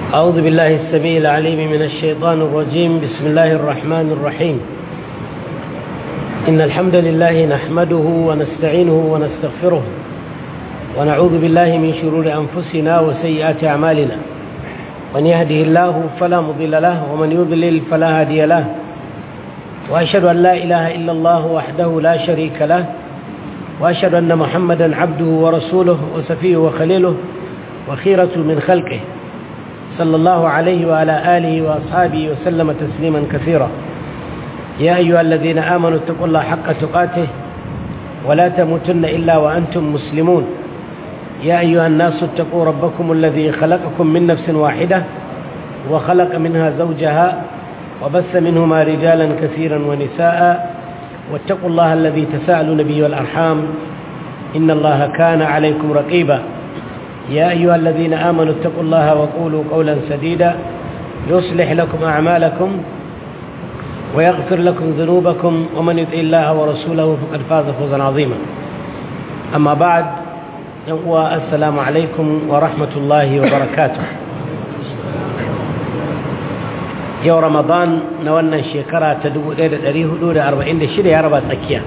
أعوذ بالله السميع العليم من الشيطان الرجيم بسم الله الرحمن الرحيم إن الحمد لله نحمده ونستعينه ونستغفره ونعوذ بالله من شرور أنفسنا وسيئات أعمالنا من يهده الله فلا مضل له ومن يضلل فلا هادي له وأشهد أن لا إله إلا الله وحده لا شريك له وأشهد أن محمدا عبده ورسوله وسفيه وخليله وخيرة من خلقه صلى الله عليه وعلى آله وأصحابه وسلم تسليما كثيرا يا أيها الذين آمنوا اتقوا الله حق تقاته ولا تموتن إلا وأنتم مسلمون يا أيها الناس اتقوا ربكم الذي خلقكم من نفس واحدة وخلق منها زوجها وبث منهما رجالا كثيرا ونساء واتقوا الله الذي تساءلون به والأرحام إن الله كان عليكم رقيبا يا أيها الذين آمنوا اتقوا الله وقولوا قولا سديدا يصلح لكم أعمالكم ويغفر لكم ذنوبكم ومن يطع الله ورسوله فقد فاز فوزا عظيما أما بعد السلام عليكم ورحمة الله وبركاته yau ramadan na wannan shekara ta 1446 ya raba tsakiya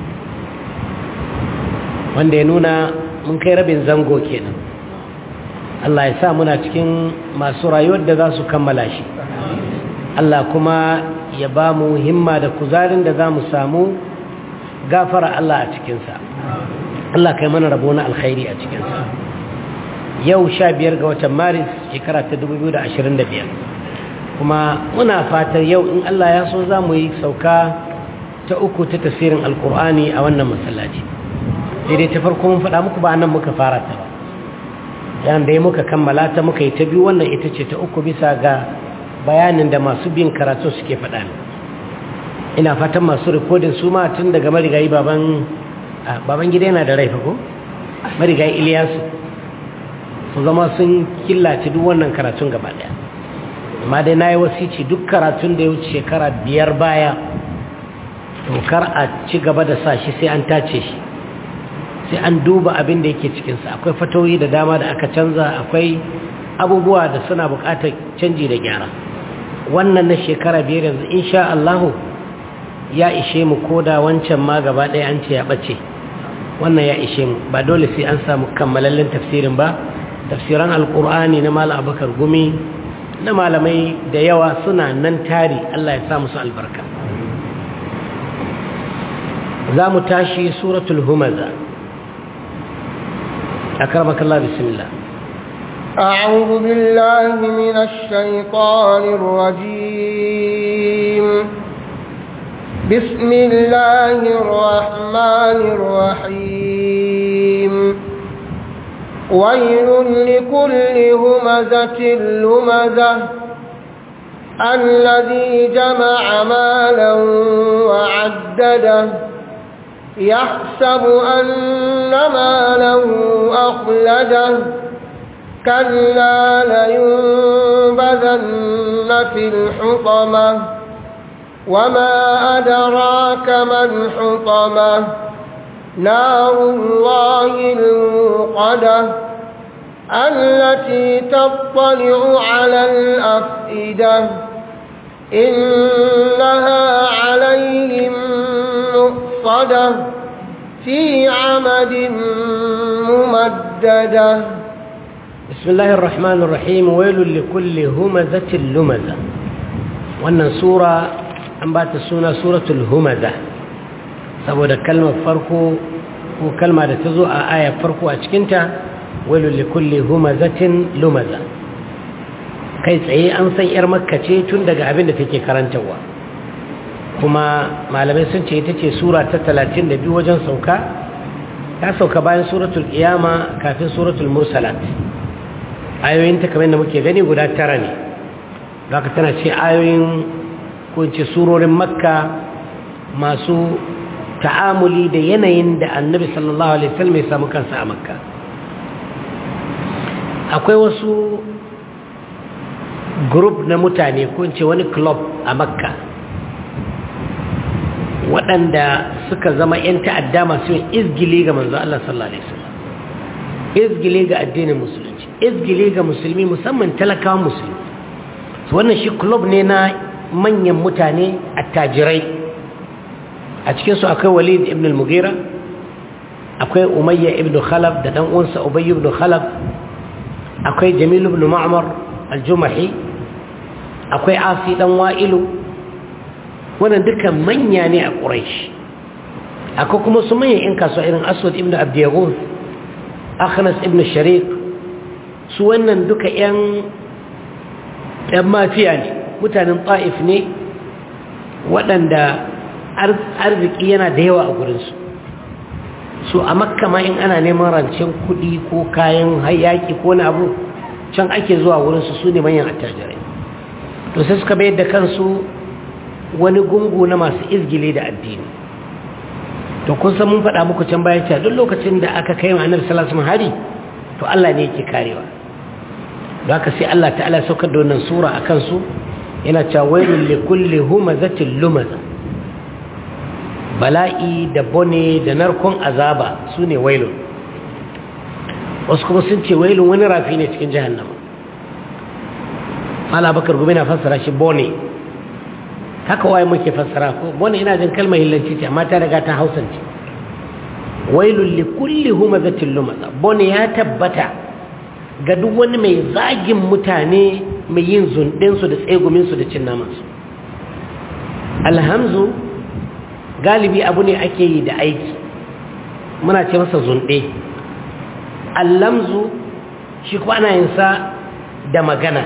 wanda ya nuna mun kai rabin zango kenan Allah ya sa muna cikin masu rayuwar da za su kammala shi Allah kuma ya ba mu himma da kuzarin da za mu samu gafara Allah a cikinsa Allah kai mana rabo na alkhairi a cikinsa yau sha biyar ga watan maris shekara ta 2025 kuma muna fatar yau in Allah ya so za mu yi sauka ta uku ta tasirin alkur'ani a wannan masallaci daidai ta farko mun faɗa muku ba nan muka fara ta ba yan da ya muka kammala ta muka yi ta biyu wannan ita ce ta uku bisa ga bayanin da masu bin karatu suke faɗa ina fatan masu rikodin su ma tun daga marigayi baban baban gida yana da rai ko marigayi iliyasu su zama sun killace duk wannan karatun gaba ɗaya amma dai na yi wasici duk karatun da ya wuce shekara biyar baya kar a ci gaba da sa shi sai an tace shi sai an duba abin da yake cikinsa akwai fatoyi da dama da aka canza akwai abubuwa da suna buƙatar canji da gyara wannan na shekara biyar yanzu insha Allahu ya ishe mu koda wancan ma gaba ɗaya an ce ya ɓace wannan ya ishe mu ba dole sai an samu kammalallen tafsirin ba tafsiran alƙur'ani na malam abubakar gumi na malamai da yawa suna nan tari Allah ya sa musu albarka za mu tashi suratul humaza أكرمك الله بسم الله أعوذ بالله من الشيطان الرجيم بسم الله الرحمن الرحيم ويل لكل همزة لمزة الذي جمع مالا وعدده يحسب أن ماله أخلده كلا لينبذن في الحطمة وما أدراك ما الحطمة نار الله الموقدة التي تطلع على الأفئدة إنها عليهم مؤصدة في عمد ممددة بسم الله الرحمن الرحيم ويل لكل همزة لمزة وأن سورة أنبات السنة سورة الهمزة saboda kalmar farko ko kalma da ta zo a ayar farko a cikinta wailu likulli humazatin lumaza kai tsaye an san yar makka ce tun daga abin da take karantarwa kuma malamai sun ce ita ce sura ta 32 wajen sauka ta sauka bayan suratul qiyama kafin suratul mursalat ayoyin ta kamar da muke gani guda tara ne zaka tana ce ayoyin ko ce surorin makka masu ta'amuli da yanayin da annabi sallallahu alaihi wasallam ya samu kansa a makka akwai wasu group na mutane ko ce wani club a makka waɗanda suka zama 'yan ta'adda masu yin izgili ga manzo Allah sallallahu alaihi wasallam izgili ga addinin musulunci izgili ga musulmi musamman talakawan musulmi su wannan shi club ne na manyan mutane attajirai a cikinsu akwai walid ibn al-mughira akwai umayya ibn khalaf da dan uwansa ubay ibn khalaf akwai jamil ibn ma'mar al-jumahi akwai asi dan wa'ilu wannan duka manya ne a quraish akwai kuma su manyan in kasuwa irin aswad ibn abdiyaghus akhnas ibn shariq su wannan duka yan yan mafiya ne mutanen ta'if ne waɗanda arziki yana da yawa a gurinsu so a makka ma in ana neman rancen kuɗi ko kayan hayaki ko na abu can ake zuwa wurinsu su ne manyan attajirai to sai suka bayar da kansu wani gungu na masu izgile da addini to kun san mun faɗa muku can bayan cewa duk lokacin da aka kai wa annabi sallallahu alaihi hari to Allah ne yake karewa don haka sai Allah ta'ala saukar da wannan sura a kansu yana cewa wailul likulli humazatin lumaza bala'i da bone da narkon azaba su ne wailun wasu kuma sun ce wailun wani rafi ne cikin jahannama ala bakar gumi na fassara shi bone haka waye muke fassara ko bone ina jin kalmar hillanci ce amma ta riga ta hausance wailun li kulli humazatin lumaza bone ya tabbata ga duk wani mai zagin mutane mai yin zundinsu da tseguminsu da cin namansu alhamzu galibi abu ne ake yi da aiki muna ce masa zunɗe allamzu shi kuwa ana yin sa da magana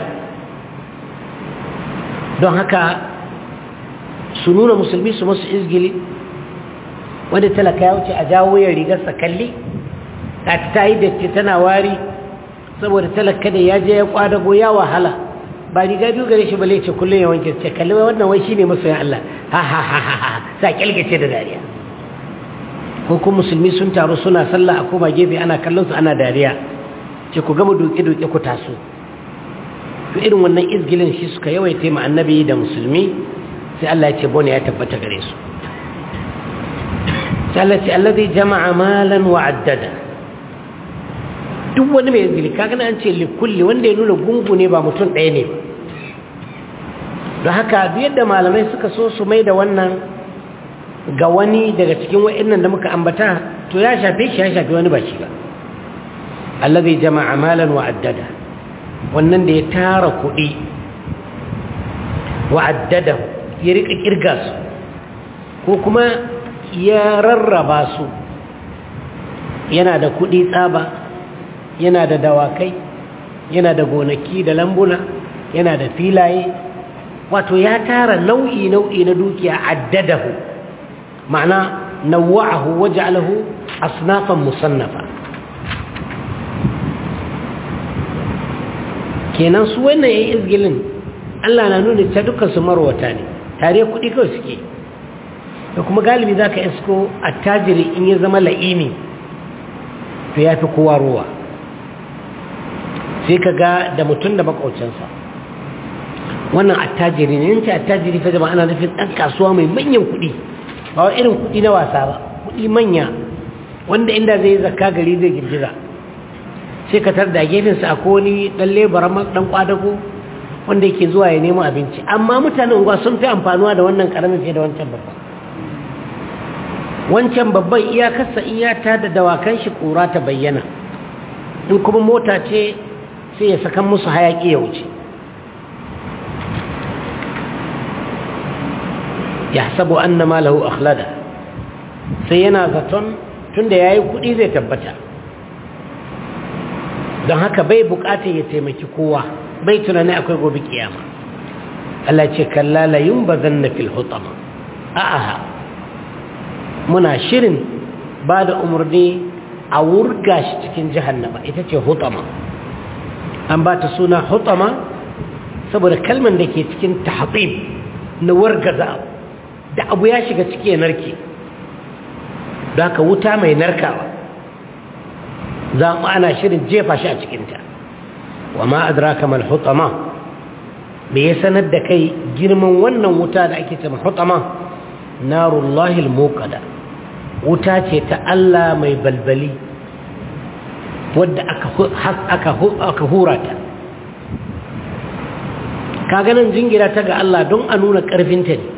don haka su nuna musulmi su masu izgili wanda talaka ya wuce a jawo ya rigarsa kalli ta ta yi datti tana wari saboda talaka da ya je ya kwadago ya wahala ba riga biyu gare shi bale ce kullum ya wanke ce kalli wai wannan wai shine masoyan Allah ha ha ha ha ha sa kyalgace da dariya ko kuma musulmi sun taru suna sallah a koma gefe ana kallon su ana dariya ce ku gama duke duke ku taso to irin wannan izgilin shi suka yawaita ma annabi da musulmi sai Allah ya ce bone ya tabbata gare su sai Allah ya ce allazi jama'a malan wa addada duk wani mai izgili kaga an ce likulli wanda ya nuna gungu ne ba mutum ɗaya ne ba don haka duk yadda malamai suka so su mai da wannan ga wani daga cikin wa'annan da muka ambata to ya shafe shi ya shafe wani ba shi ba allazi jama'a malan wa addada wannan da ya tara kuɗi wa addada ya rika kirga su ko kuma ya rarraba su yana da kuɗi tsaba yana da dawakai yana da gonaki da lambuna yana da filaye wato ya tara nau'i nau'i na dukiya addadahu ma'ana nawa'ahu waja'alahu asnafan musannafa kenan su wannan yayin izgilin Allah na nuna ta dukkan su marwata ne tare kuɗi kawai suke da kuma galibi zaka isko attajiri in ya zama la'imi to ya fi kowa ruwa sai ka ga da mutum da makaucinsa wannan attajiri ne yanci attajiri fa jama'a ana nufin ɗan kasuwa mai manyan kuɗi ba wa irin kuɗi na wasa ba kuɗi manya wanda inda zai zakka gari zai girgiza sai ka tar da gefensa a koni ɗan lebara ɗan kwadago wanda yake zuwa ya nemo abinci amma mutanen unguwa sun fi amfanuwa da wannan ƙaramin fiye da wancan babban wancan babban iyakarsa iyata da dawakan shi ƙura ta bayyana in kuma mota ce sai ya sakan musu hayaƙi ya wuce ya sabu an na malahu akhlada sai yana zaton tunda ya yi kuɗi zai tabbata don haka bai buƙatar ya taimaki kowa bai tunani akwai gobe kiyama Allah ce kallala yin ba zan na fil hutama a'aha muna shirin ba da umarni a wurga shi cikin jihannama ita ce hutama an ba ta suna hutama saboda kalman da ke cikin tahatib na wargaza da abu ya shiga ciki ya narke da haka wuta mai narkawa za mu ana shirin jefa shi a cikinta wa ma adraka mal hutama me ya sanar da kai girman wannan wuta da ake cewa hutama narullahi al wuta ce ta Allah mai balbali wadda aka hura ta kaganan jingira ta ga Allah don a nuna ƙarfinta ne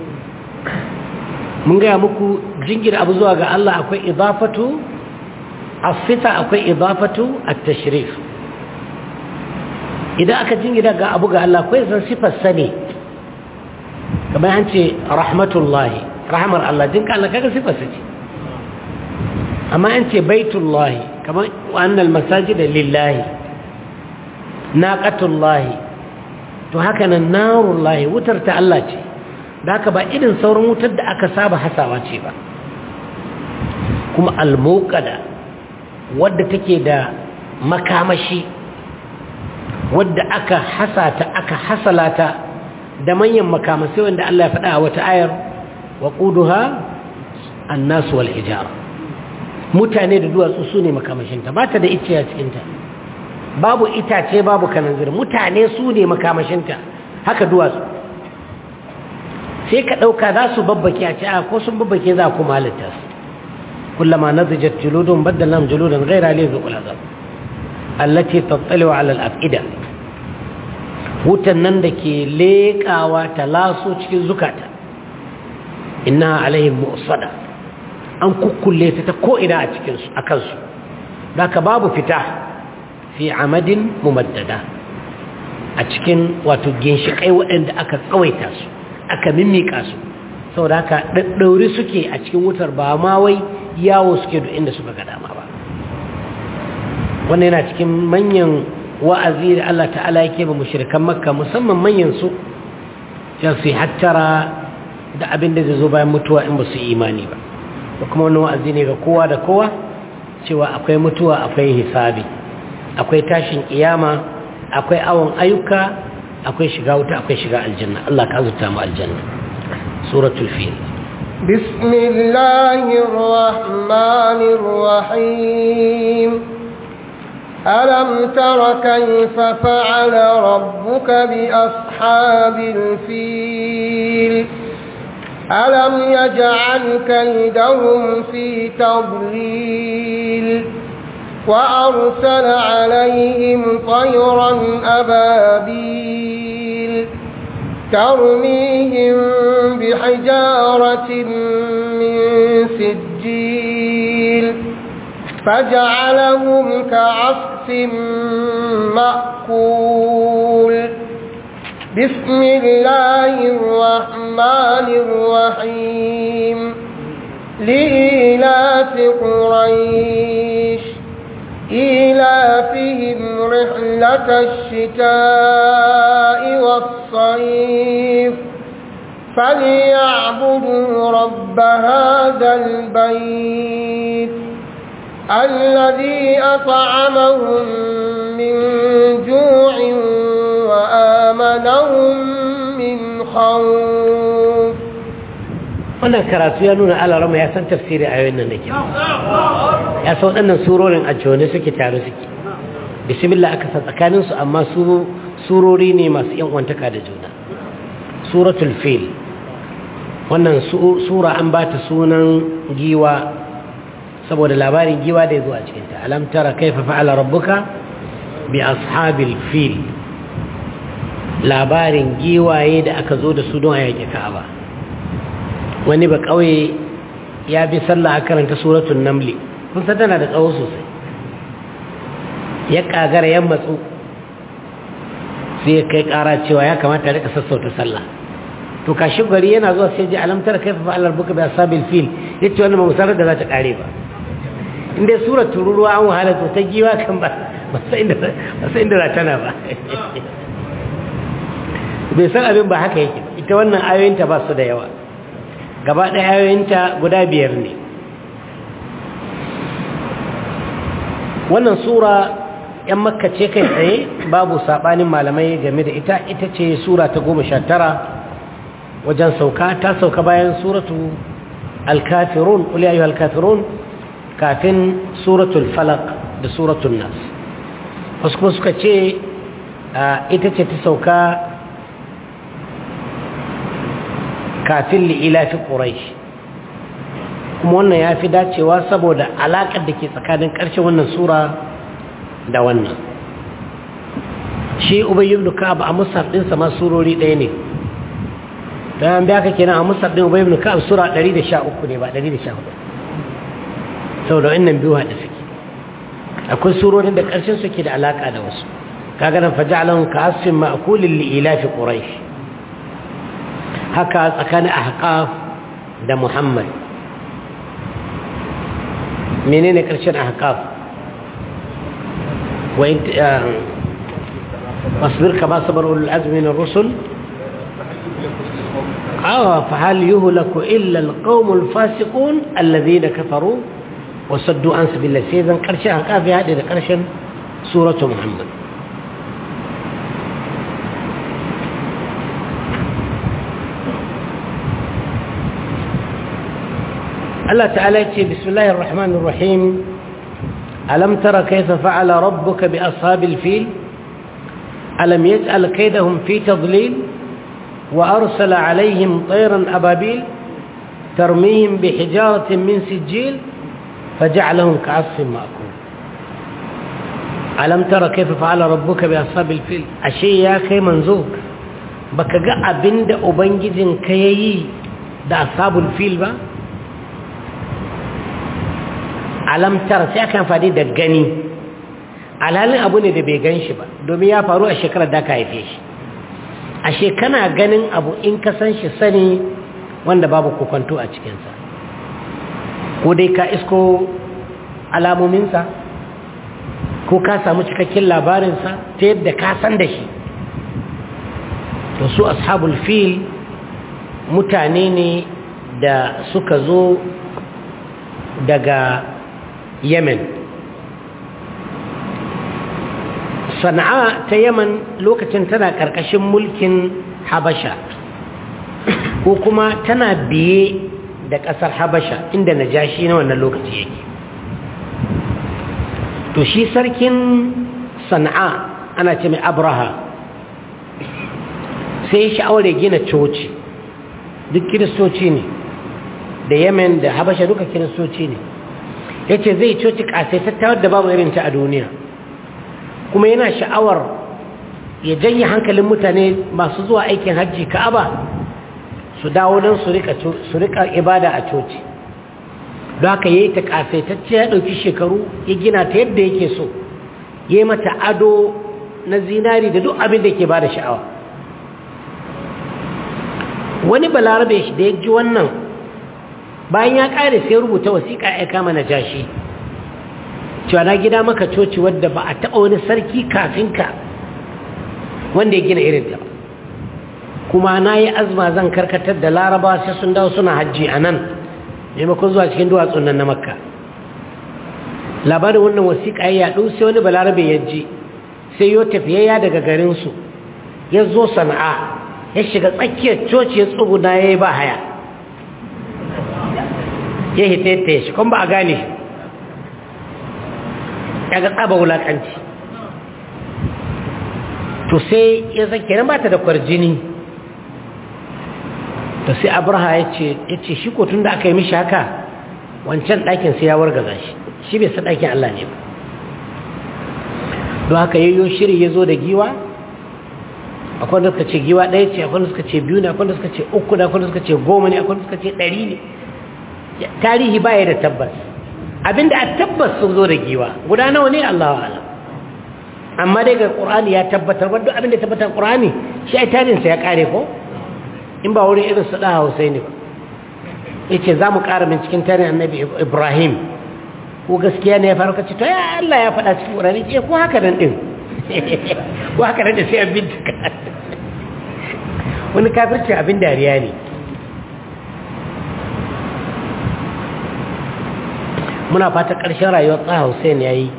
mun gaya muku jingira abu zuwa ga Allah akwai idafatu asita akwai idafatu at-tashrif idan aka jingira ga abu ga Allah akwai zan sifar sane kamar an ce rahmatullahi rahmar Allah jinka Allah kaga sifar sa ce amma an ce baitullahi kamar wannan masajida lillahi naqatullahi to haka nan narullahi wutar ta Allah ce da haka ba irin sauran wutar da aka saba hasawa ce ba kuma almuqada wadda take da makamashi wadda aka hasata aka hasalata da manyan makamasai wanda Allah ya faɗa a wata ayar wa quduha an-nas wal hijara mutane da duwatsu su ne makamashinta ba ta da icce a cikinta babu itace babu kananzir mutane su ne makamashinta haka duwatsu sai ka ɗauka za su babbake a ce a ko sun babbake za ku halitta su kullama nazijat juludun baddalam juludan ghaira li zuqul azab allati tattaliu ala al-afida wutan nan da ke leƙawa ta laso cikin zukata inna alaihim mu'sada an kukkulle ta ta ko'ina a cikinsu a kansu da ka babu fita fi amadin mumaddada a cikin wato ginshiƙai waɗanda aka tsawaita su aka mimmiƙa su sau da aka ɗaɗɗauri suke a cikin wutar ba ma wai yawo suke duk inda suka ga dama ba wannan yana cikin manyan wa'azi da Allah ta'ala yake ba mushrikan makka musamman manyan su sai su hattara da abin da zai zo bayan mutuwa in ba su imani ba da kuma wani wa'azi ne ga kowa da kowa cewa akwai mutuwa akwai hisabi akwai tashin kiyama akwai awon ayyuka akwai shiga wuta akwai shiga aljanna Allah ka azurta mu aljanna suratul fil bismillahir rahmanir rahim alam tara kayfa fa'ala rabbuka bi ashabil fil ألم يجعل كيدهم في تضليل وأرسل عليهم طيرا أبابيل ترميهم بحجارة من سجيل فجعلهم كعصف مأكول بسم الله الرحمن الرحيم لإيلاف قريش إيلافهم رحلة الشتاء والصيف فليعبدوا رب هذا البيت الذي أطعمهم من جوع وآمنهم من خوف wannan karatu ya nuna alarama ya san tafsiri a yayin nan da ke ya san waɗannan surorin a jone suke tare suke bismillah aka sa tsakaninsu amma surori ne masu yan wantaka da juna suratul fil wannan sura an ba ta sunan giwa saboda labarin giwa da ya zo a cikinta alam tara kaifa fa'ala rabbuka bi ashabil fil labarin giwaye da aka zo da su don a yaƙi ka'aba wani ba ƙauye ya bi sallah a karanta suratun namli kun san tana da tsawo sosai ya ƙagara yan matsu sai ya kai ƙara cewa ya kamata rika sassauta sallah to kashi gari yana zuwa sai ji alamtar kai fa Allah buka bi asabil fil yace wannan ba musarar da za ta kare ba inda surar tururuwa an wahala to ta giwa kan ba ba sai inda ba sai inda za tana ba bai san abin ba haka yake ita wannan ayoyinta ba su da yawa gaba ɗaya ayoyinta guda biyar ne wannan sura ‘yan makka ce kai tsaye babu saɓanin malamai game da ita ita ce sura ta goma sha tara wajen sauka ta sauka bayan suratu alkafirun ƙuliyayu alkafirun kafin suratul falak da suratul nas wasu kuma suka ce ita ce ta sauka kafin li'ilafi ƙuraish kuma wannan ya fi dacewa saboda alaƙar da ke tsakanin ƙarshen wannan sura da wannan shi ubay ibn ka'ab a musaf din sa ma surori ɗaya ne dan an biya ka kenan a musaf din ubay ibn ka'ab sura 113 ne ba 114 saboda wannan biyu hada suke akwai surorin da ƙarshen suke da alaka da wasu kaga nan faja'alahum ka'asfin ma'kulin li ilafi quraish haka tsakanin ahqaf da muhammad menene ƙarshen ahqaf wa واصبر كما صبر أولو العزم من الرسل آه فهل يهلك إلا القوم الفاسقون الذين كفروا وصدوا عن سبيل الله سيدا قرشا كافي هذه قرشا سورة محمد الله تعالى يقول بسم الله الرحمن الرحيم ألم تر كيف فعل ربك بأصحاب الفيل ألم يجعل كيدهم في تضليل وأرسل عليهم طيرا أبابيل ترميهم بحجارة من سجيل فجعلهم كعصف مأكول ألم ترى كيف فعل ربك بأصحاب الفيل أشي يا كي منزوك baka ga abin da ubangijin ka yayi da ashabul fil ba alamtar sai aka amfani da gani alhalin abu ne da bai gan shi ba domin ya faru a shekarar da ka haife shi ashe kana ganin abu in ka san shi sani wanda babu kokonto a cikinsa ko dai ka isko alamominsa ko ka samu cikakken labarinsa ta yadda ka san da shi to su ashabul fil mutane ne da suka zo daga yemen sana'a ta yaman lokacin tana ƙarƙashin mulkin habasha ko kuma tana biye da ƙasar habasha inda najashi na wannan lokaci yake to shi sarkin sana'a ana ce mai abraha sai ya sha'awar gina coci duk kiristoci ne da yemen da habasha duka kiristoci ne ya ce zai coci ƙasaitattawar da babu irinta a duniya kuma yana sha'awar ya janye hankalin mutane masu zuwa aikin hajji ka'aba su dawo don su rika ibada a coci don haka ya yi ta ƙasaitacce ya ɗauki shekaru ya gina ta yadda yake so ya yi mata ado na zinari da duk abin da ke ba da sha'awa wani balarabe shi da ya ji wannan bayan ya ƙare sai rubuta wasiƙa ya kama na jashi cewa na gida maka coci wadda ba a taɓa wani sarki kafin ka wanda ya gina irin ta kuma na yi azma zan karkatar da laraba sai sun dawo suna hajji a nan maimakon zuwa cikin duwatsun nan na makka labarin wannan wasiƙa ya yaɗu sai wani balarabe ya ji sai yo tafiyayya daga garinsu ya zo sana'a ya shiga tsakiyar coci ya tsuguna ya yi ba haya ya hita ya shi kuma ba a gane shi ya ga tsaba wulaƙanci to sai ya zake nan ba ta da kwarjini to sai abraha ya ce shi ko tun da aka yi mishi haka wancan ɗakin sai ya wargaza shi shi bai sa ɗakin Allah ne ba don haka yayyo shiri ya zo da giwa akwai wanda suka ce giwa ɗaya ce akwai wanda suka ce biyu ne akwai wanda suka ce uku ne akwai wanda suka ce goma ne akwai wanda suka ce ɗari ne tarihi ba ya da tabbas abinda a tabbas sun zo da giwa guda nawa ne Allah wa ala amma dai ga ƙur'ani ya tabbatar wadda abinda tabbatar ƙur'ani shi ai tarihinsa ya ƙare ko in ba wurin irin su ɗaha Hussaini ba ya ce za mu ƙara min cikin tarihin annabi Ibrahim ko gaskiya ne ya faru kace to ya Allah ya faɗa cikin ƙur'ani ce ko haka nan ɗin ko haka nan da sai an bincika wani kafirci abin dariya ne muna fata ƙarshen rayuwar tsaha Hussein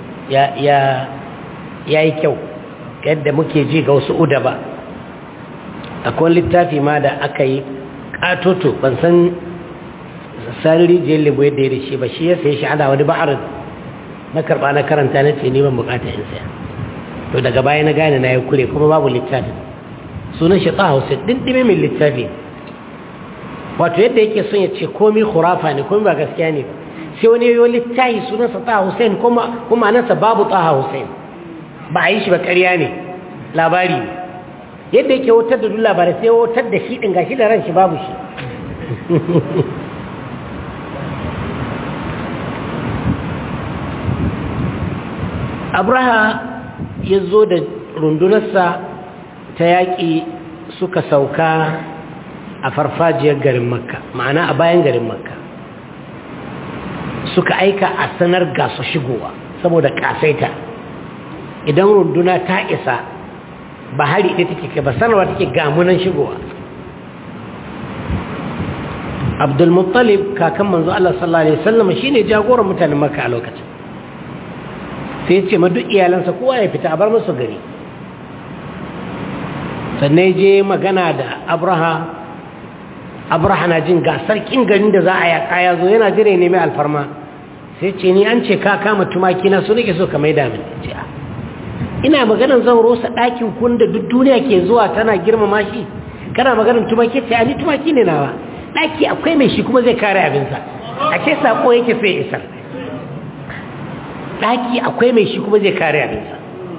ya yi kyau yadda muke ji ga wasu uda ba akwai littafi ma da aka yi ƙatoto ban san sarari jiyar lebo yadda ya da shi ba shi ya sai shi ana wani ba'arin na karɓa na karanta na ce neman bukata in saya to daga baya na gane na ya kure kuma babu littafi sunan shi tsaha Hussein ɗinɗime min littafi wato yadda yake son ya ce komi khurafa ne komi ba gaskiya ne ba sai wani yoyo littahi sunansa taha hussein kuma kuma nansa babu taha hussein ba a yi shi ba ƙarya ne labari ne yadda yake wutar da duk labarai sai wutar da shi ɗin gashi da ran shi babu shi abraha ya zo da rundunarsa ta yaƙi suka sauka a farfajiyar garin makka ma'ana a bayan garin makka suka aika a sanar gasu shigowa saboda kasaita idan runduna ta isa ba hari ɗaya take ba sanarwa take gamunan shigowa abdulmuttalib kakan manzo Allah sallallahu alaihi wasallam shine jagoran mutanen makka a lokacin sai ce ma duk iyalansa kowa ya fita a bar musu gari sannan je magana da abraha abraha na jin ga sarkin garin da za a yaƙa ya zo yana jira ne mai alfarma sai ce ni an ce ka kama tumaki na su nake so ka maida min ce a ina maganan zan rosa ɗakin kun da duk duniya ke zuwa tana girmama shi kana maganan tumaki ce a ni tumaki ne nawa ɗaki akwai mai shi kuma zai kare abinsa a ce saƙo yake sai isar ɗaki akwai mai shi kuma zai kare abinsa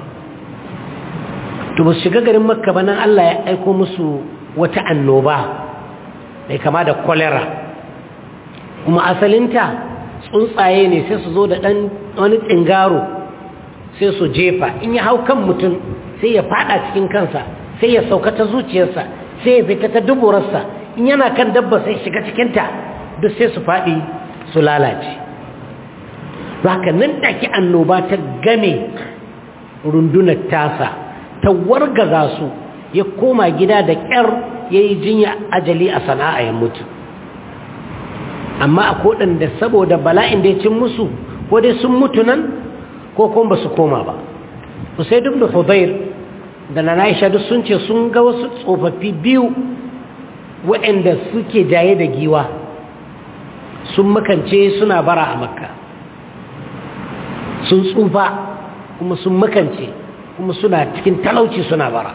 to ba su shiga garin makka ba nan allah ya aiko musu wata annoba mai kama da kwalera kuma asalinta tsuntsaye ne sai su zo da ɗan wani tsingaro sai su jefa in ya hau kan mutum sai ya fada cikin kansa sai ya sauka ta zuciyarsa sai ya fita ta duburarsa in yana kan dabba sai shiga cikinta duk sai su faɗi su lalace haka nan take annoba ta game rundunar tasa ta wargaza su ya koma gida da ƙyar ya yi jinya ajali a sana'a ya mutu amma a da saboda bala'in da ya cin musu ko dai sun mutu nan ko kuma ba su koma ba sai duk da hudair da na naisha duk sun ce sun ga wasu tsofaffi biyu waɗanda suke jaye da giwa sun makance suna bara a makka sun tsufa kuma sun makance kuma suna cikin talauci suna bara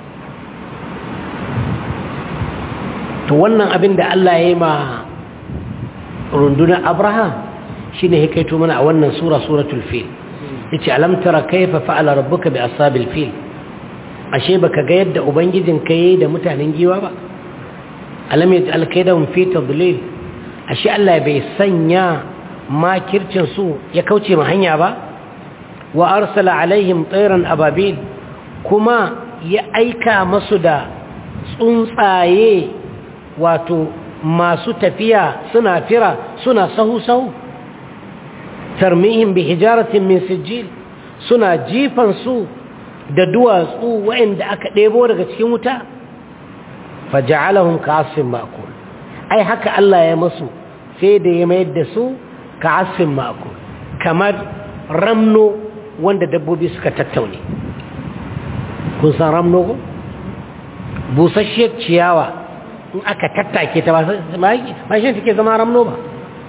to wannan abin da Allah ya yi ma rundunar abraham shi ne hikaito mana a wannan sura suratul fil ya ce alamtara kaifa fa'ala rabbuka bi asabil fil ashe baka ga yadda ubangijin ka yi da mutanen giwa ba alam ya alkaidahum fi tadlil ashe Allah bai sanya makircin su ya kauce ma hanya ba wa arsala alaihim tsairan ababil kuma ya aika masu da tsuntsaye wato masu tafiya suna fira suna sahu-sahu tarmihim bi hijaratin min sijil suna jifan su da duwatsu waɗanda aka ɗebo daga cikin wuta faja'alahum ka'asfin ma'kul ai haka Allah ya musu sai da ya mayar da su ka'asfin ma'kul kamar ramno wanda dabbobi suka tattaune kun san ramno ko busasshiyar ciyawa in aka tattake ta ba shi take zama ramno ba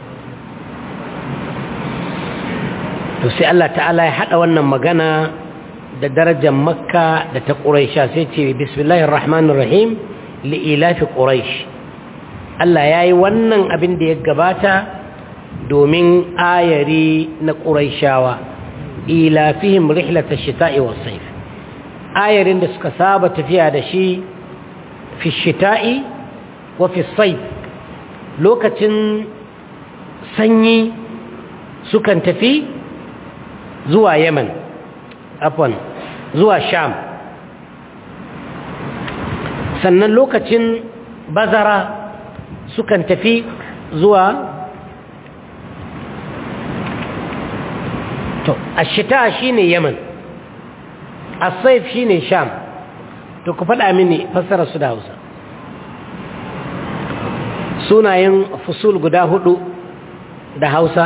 to sai Allah ta'ala ya hada wannan magana da darajar makka da ta ƙuraisha sai ce bismillahir rahmanir rahim li'ilafi ƙuraish Allah ya yi wannan abin da ya gabata domin ayari na ƙuraishawa ilafihim rihlata shita'i wa saif ayarin da suka saba tafiya da shi fi shita'i wa fi saif lokacin sanyi sukan tafi zuwa yaman afwan zuwa sham sannan lokacin bazara sukan tafi zuwa to ashita shine yaman as-saif shine sham to ku faɗa mini fassara su da Hausa sunayen fusul guda hudu da Hausa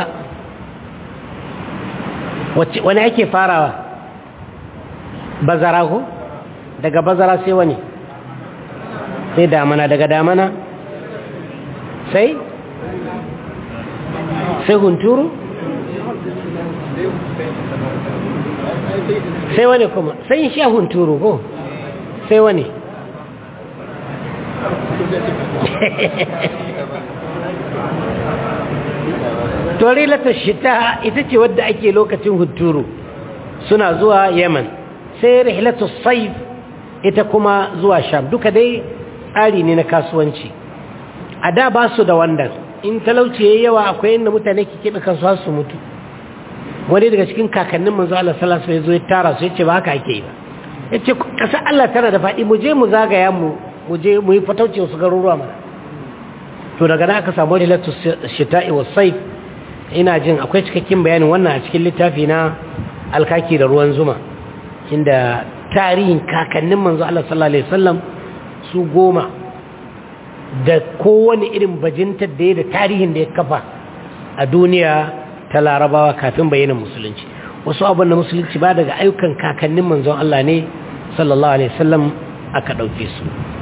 wani ake farawa bazara ko daga bazara sai wani sai damana daga damana sai sai hunturu sai wani kuma sai sha hunturu ko sai wani tori lata shita ita ce wadda ake lokacin hunturu suna zuwa yaman sai rihlatu saif ita kuma zuwa sham duka dai tsari ne na kasuwanci a da ba su da wannan in talauci yayi yawa akwai inda mutane ke keɓe kansu har su mutu wani daga cikin kakannin manzo Allah sallallahu alaihi wasallam ya tara su yace ba haka ake yi ba yace kasar Allah tana da faɗi mu je mu zagaya mu mu je mu yi fatauci wasu garuruwa mana to daga nan aka samu rilatu shita'i was sayf ina jin akwai cikakken bayanin wannan a cikin littafi na alkaki da ruwan zuma inda tarihin kakannin manzo Allah sallallahu alaihi wasallam su goma da kowane irin bajintar da ya da tarihin da ya kafa a duniya ta larabawa kafin bayyana musulunci wasu abin da musulunci ba daga ayyukan kakannin manzon Allah ne sallallahu alaihi wasallam aka ɗauke su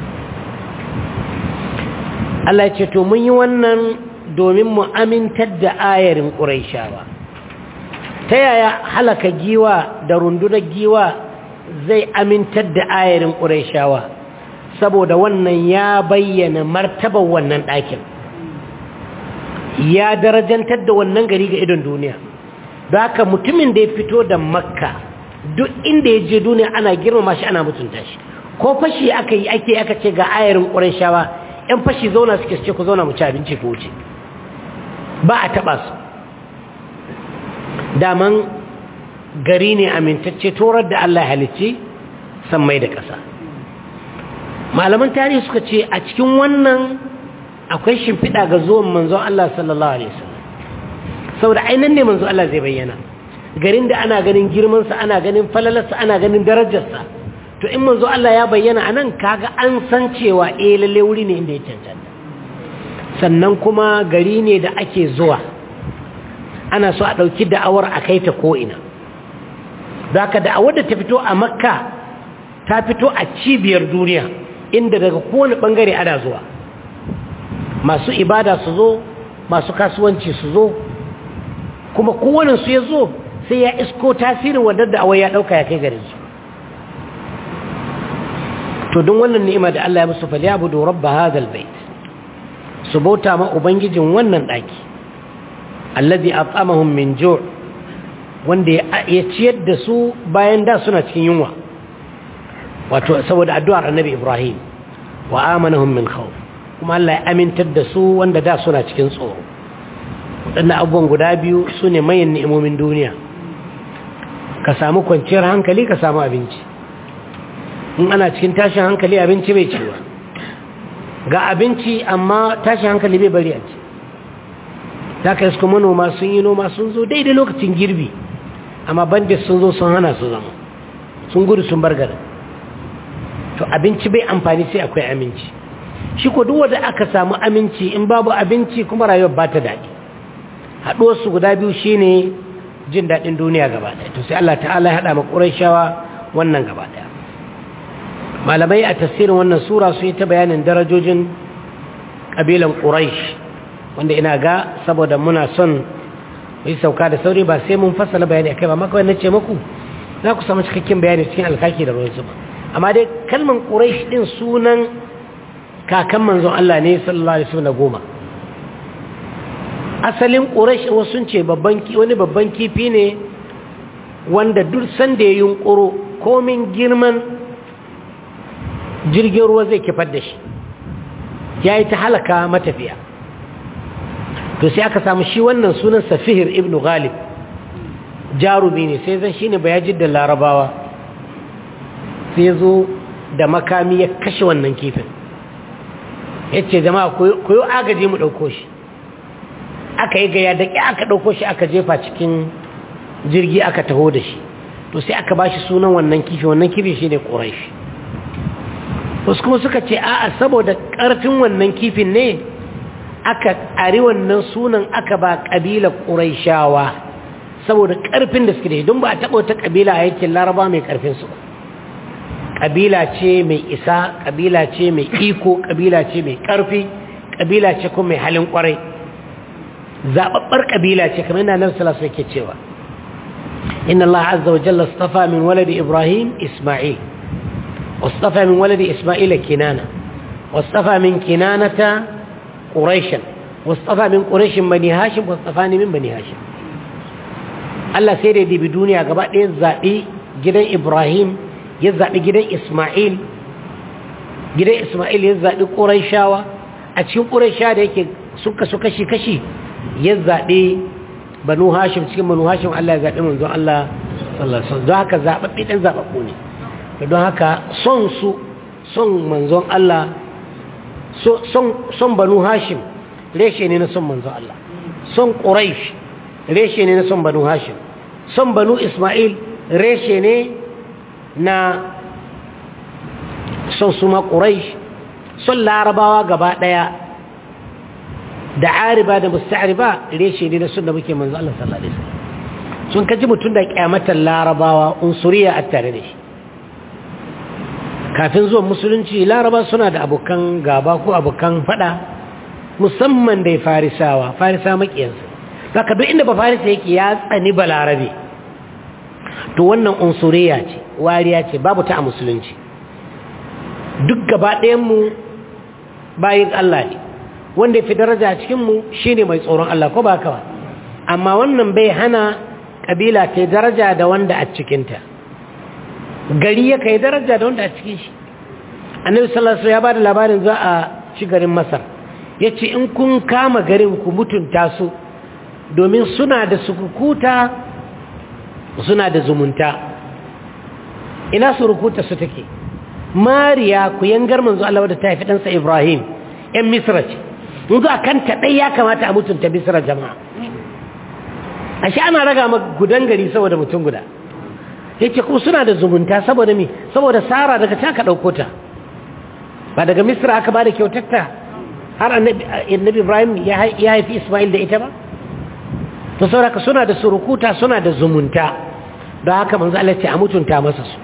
Allah ya ce to mun yi wannan domin mu amintar da ayarin ƙuraishawa ta yaya halaka giwa da rundunar giwa zai amintar da ayarin ƙuraishawa saboda wannan ya bayyana martabar wannan ɗakin ya darajantar da wannan gari ga idon duniya da haka mutumin da ya fito da makka duk inda ya je duniya ana girmama shi ana mutunta shi ko fashi aka yi ake aka ce ga ayarin ƙuraishawa ‘yan fashi zauna suke ce ku zauna mu ci abinci ku wuce ba a taɓa su daman gari ne amintacce torar da Allah halicci san mai da ƙasa malaman tarihi suka ce a cikin wannan akwai shimfiɗa ga zuwan manzon Allah sallallahu Alaihi wasallam saboda ainihin ne manzon Allah zai bayyana garin da ana ganin girmansa ana ganin falalarsa ana ganin darajarsa to in manzo Allah ya bayyana a nan kaga an san cewa eh lalle wuri ne inda ya cancanta sannan kuma gari ne da ake zuwa ana so a ɗauki da'awar a kai ta ko'ina da ka da'awar da ta fito a makka ta fito a cibiyar duniya inda daga kowane ɓangare ana zuwa masu ibada su zo masu kasuwanci su zo kuma kowane su ya zo sai ya isko tasirin wadda da'awar ya ɗauka ya kai garin su to don wannan ni'ima da Allah ya musu falyabudu rabba hadal bait su bauta ma ubangijin wannan daki allazi at'amahum min ju' wanda ya ciyar da su bayan da suna cikin yunwa wato saboda addu'ar annabi Ibrahim wa amanahum min khawf kuma Allah ya amintar da su wanda da suna cikin tsoro wadannan abubuwan guda biyu sune mayan ni'imomin duniya ka samu kwanciyar hankali ka samu abinci in ana cikin tashin hankali abinci bai ciwa ga abinci amma tashin hankali bai bari a ci ta ka iska manoma sun yi noma sun zo daidai lokacin girbi amma bandit sun zo sun hana su zama sun gudu sun bar garin to abinci bai amfani sai akwai aminci shi ko duk wanda aka samu aminci in babu abinci kuma rayuwar ba ta daɗi haɗuwarsu guda biyu shine jin daɗin duniya gaba ɗaya to sai Allah ta'ala ya haɗa ma ƙurayshawa wannan gaba ɗaya malamai a tasirin wannan sura su yi ta bayanin darajojin ƙabilan ƙuraish wanda ina ga saboda muna son yi sauka da sauri ba sai mun fassala bayani akai ba maka wani ce muku za ku samu cikakken bayani cikin alkaki da ruwan zuba amma dai kalman ƙuraish ɗin sunan kakan manzon Allah ne sallallahu alaihi wasallam goma asalin ƙuraish wasu ce wani babban kifi ne wanda duk sanda ya yunƙuro komin girman jirgin ruwa zai kifar da shi ya yi ta halaka matafiya to sai aka samu shi wannan sunan safihir ibn ghalib jarumi ne sai zan shi ne bayajin da larabawa sai zo da makami ya kashe wannan kifin ya ce jama'a koyo agaji mu ɗauko shi aka yi gaya da ƙi aka ɗauko shi aka jefa cikin jirgi aka taho da shi to sai aka ba shi sunan wannan kifi wannan kifi shi ne ƙorai shi wasu kuma suka ce a'a saboda ƙarfin wannan kifin ne aka ari wannan sunan aka ba ƙabilar ƙuraishawa saboda ƙarfin da suke da don ba a taɓa wata ƙabila a yankin laraba mai ƙarfin su ƙabila ce mai isa ƙabila ce mai iko ƙabila ce mai ƙarfi ƙabila ce kuma mai halin ƙwarai zaɓaɓɓar ƙabila ce kamar yana nan salasa yake cewa inna Allah azza wa jalla astafa min waladi Ibrahim Isma'il واصطفى من ولد إسماعيل كنانة واصطفى من كنانة قريشا واصطفى من قريش بني هاشم واصطفاني من بني هاشم Allah sai da dibi duniya gaba ɗaya zaɓi gidan Ibrahim ya zaɓi gidan isma'il gidan isma'il ya zaɓi ƙuraishawa a cikin ƙuraisha da yake sun kasu kashi-kashi ya zaɓi banu hashim cikin banu hashim Allah ya zaɓi manzon Allah sallallahu alaihi don haka zaɓaɓɓe ɗan zaɓaɓɓu ne don haka son su son manzon Allah son banu hashim reshe ne na son manzon Allah son ƙuraish reshe ne na son banu hashim son banu isma'il reshe ne na son su ma ƙuraish son larabawa gaba ɗaya da ariba da musta'ariba reshe ne na son da muke manzo Allah sallallahu alaihi wasallam sun kaji mutum da kyamatar larabawa unsuriya a tare da shi kafin zuwan musulunci laraba suna da abokan gaba ko abokan fada musamman da farisawa farisa makiyansa zaka duk inda ba farisa yake ya tsani balarabe to wannan unsuriya ce wariya ce babu ta a musulunci duk gaba ɗayanmu bayin Allah ne wanda fi daraja a cikinmu shi ne mai tsoron Allah ko ba kawa amma wannan bai hana ƙabila ta daraja da wanda a cikinta gari ya kai daraja da wanda a cikin shi annabi sallallahu alaihi ya ba da labarin za a ci garin masar ya ce in kun kama garin ku mutunta su domin suna da sukukuta suna da zumunta ina surukuta su take mariya ku yangar manzo Allah wadda ta haifi ɗansa ibrahim ‘yan misra ce yanzu a kanta ɗai ya kamata a mutunta misra jama'a a shi ana raga ma gudan gari saboda mutum guda ya ce kuma suna da zumunta saboda mi saboda sara daga ta ka ɗauko ta ba daga misra aka ba da kyautatta har annabi ibrahim ya haifi ismail da ita ba to sauraka suna da surukuta suna da zumunta don haka manzo Allah ce a mutunta masa su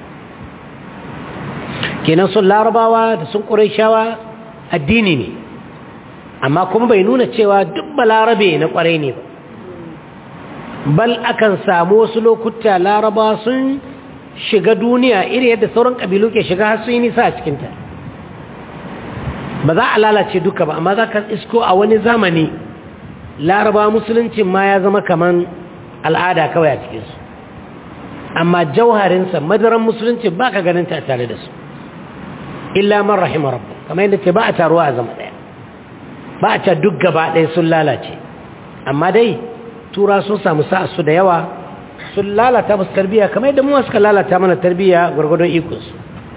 kenan sun larabawa da sun shawa addini ne amma kuma bai nuna cewa duk balarabe na ƙwarai ne ba bal akan samu wasu lokuta larabawa sun shiga duniya iri yadda sauran ƙabilu ke shiga har sun yi nisa a cikinta ba za a lalace duka ba amma za ka isko a wani zamani larabawa musuluncin ma ya zama kaman al'ada kawai a cikinsu amma jauharinsa madaran musulunci ba ka ganin ta tare da su illa man rahima rabbu kamar yadda ce ba a taruwa a zama ɗaya ba a ta duk gaba ɗaya sun lalace amma dai tura sun samu sa'a su da yawa sun lalata musu tarbiyya kamar yadda mu suka lalata mana tarbiyya gwargwadon ikonsu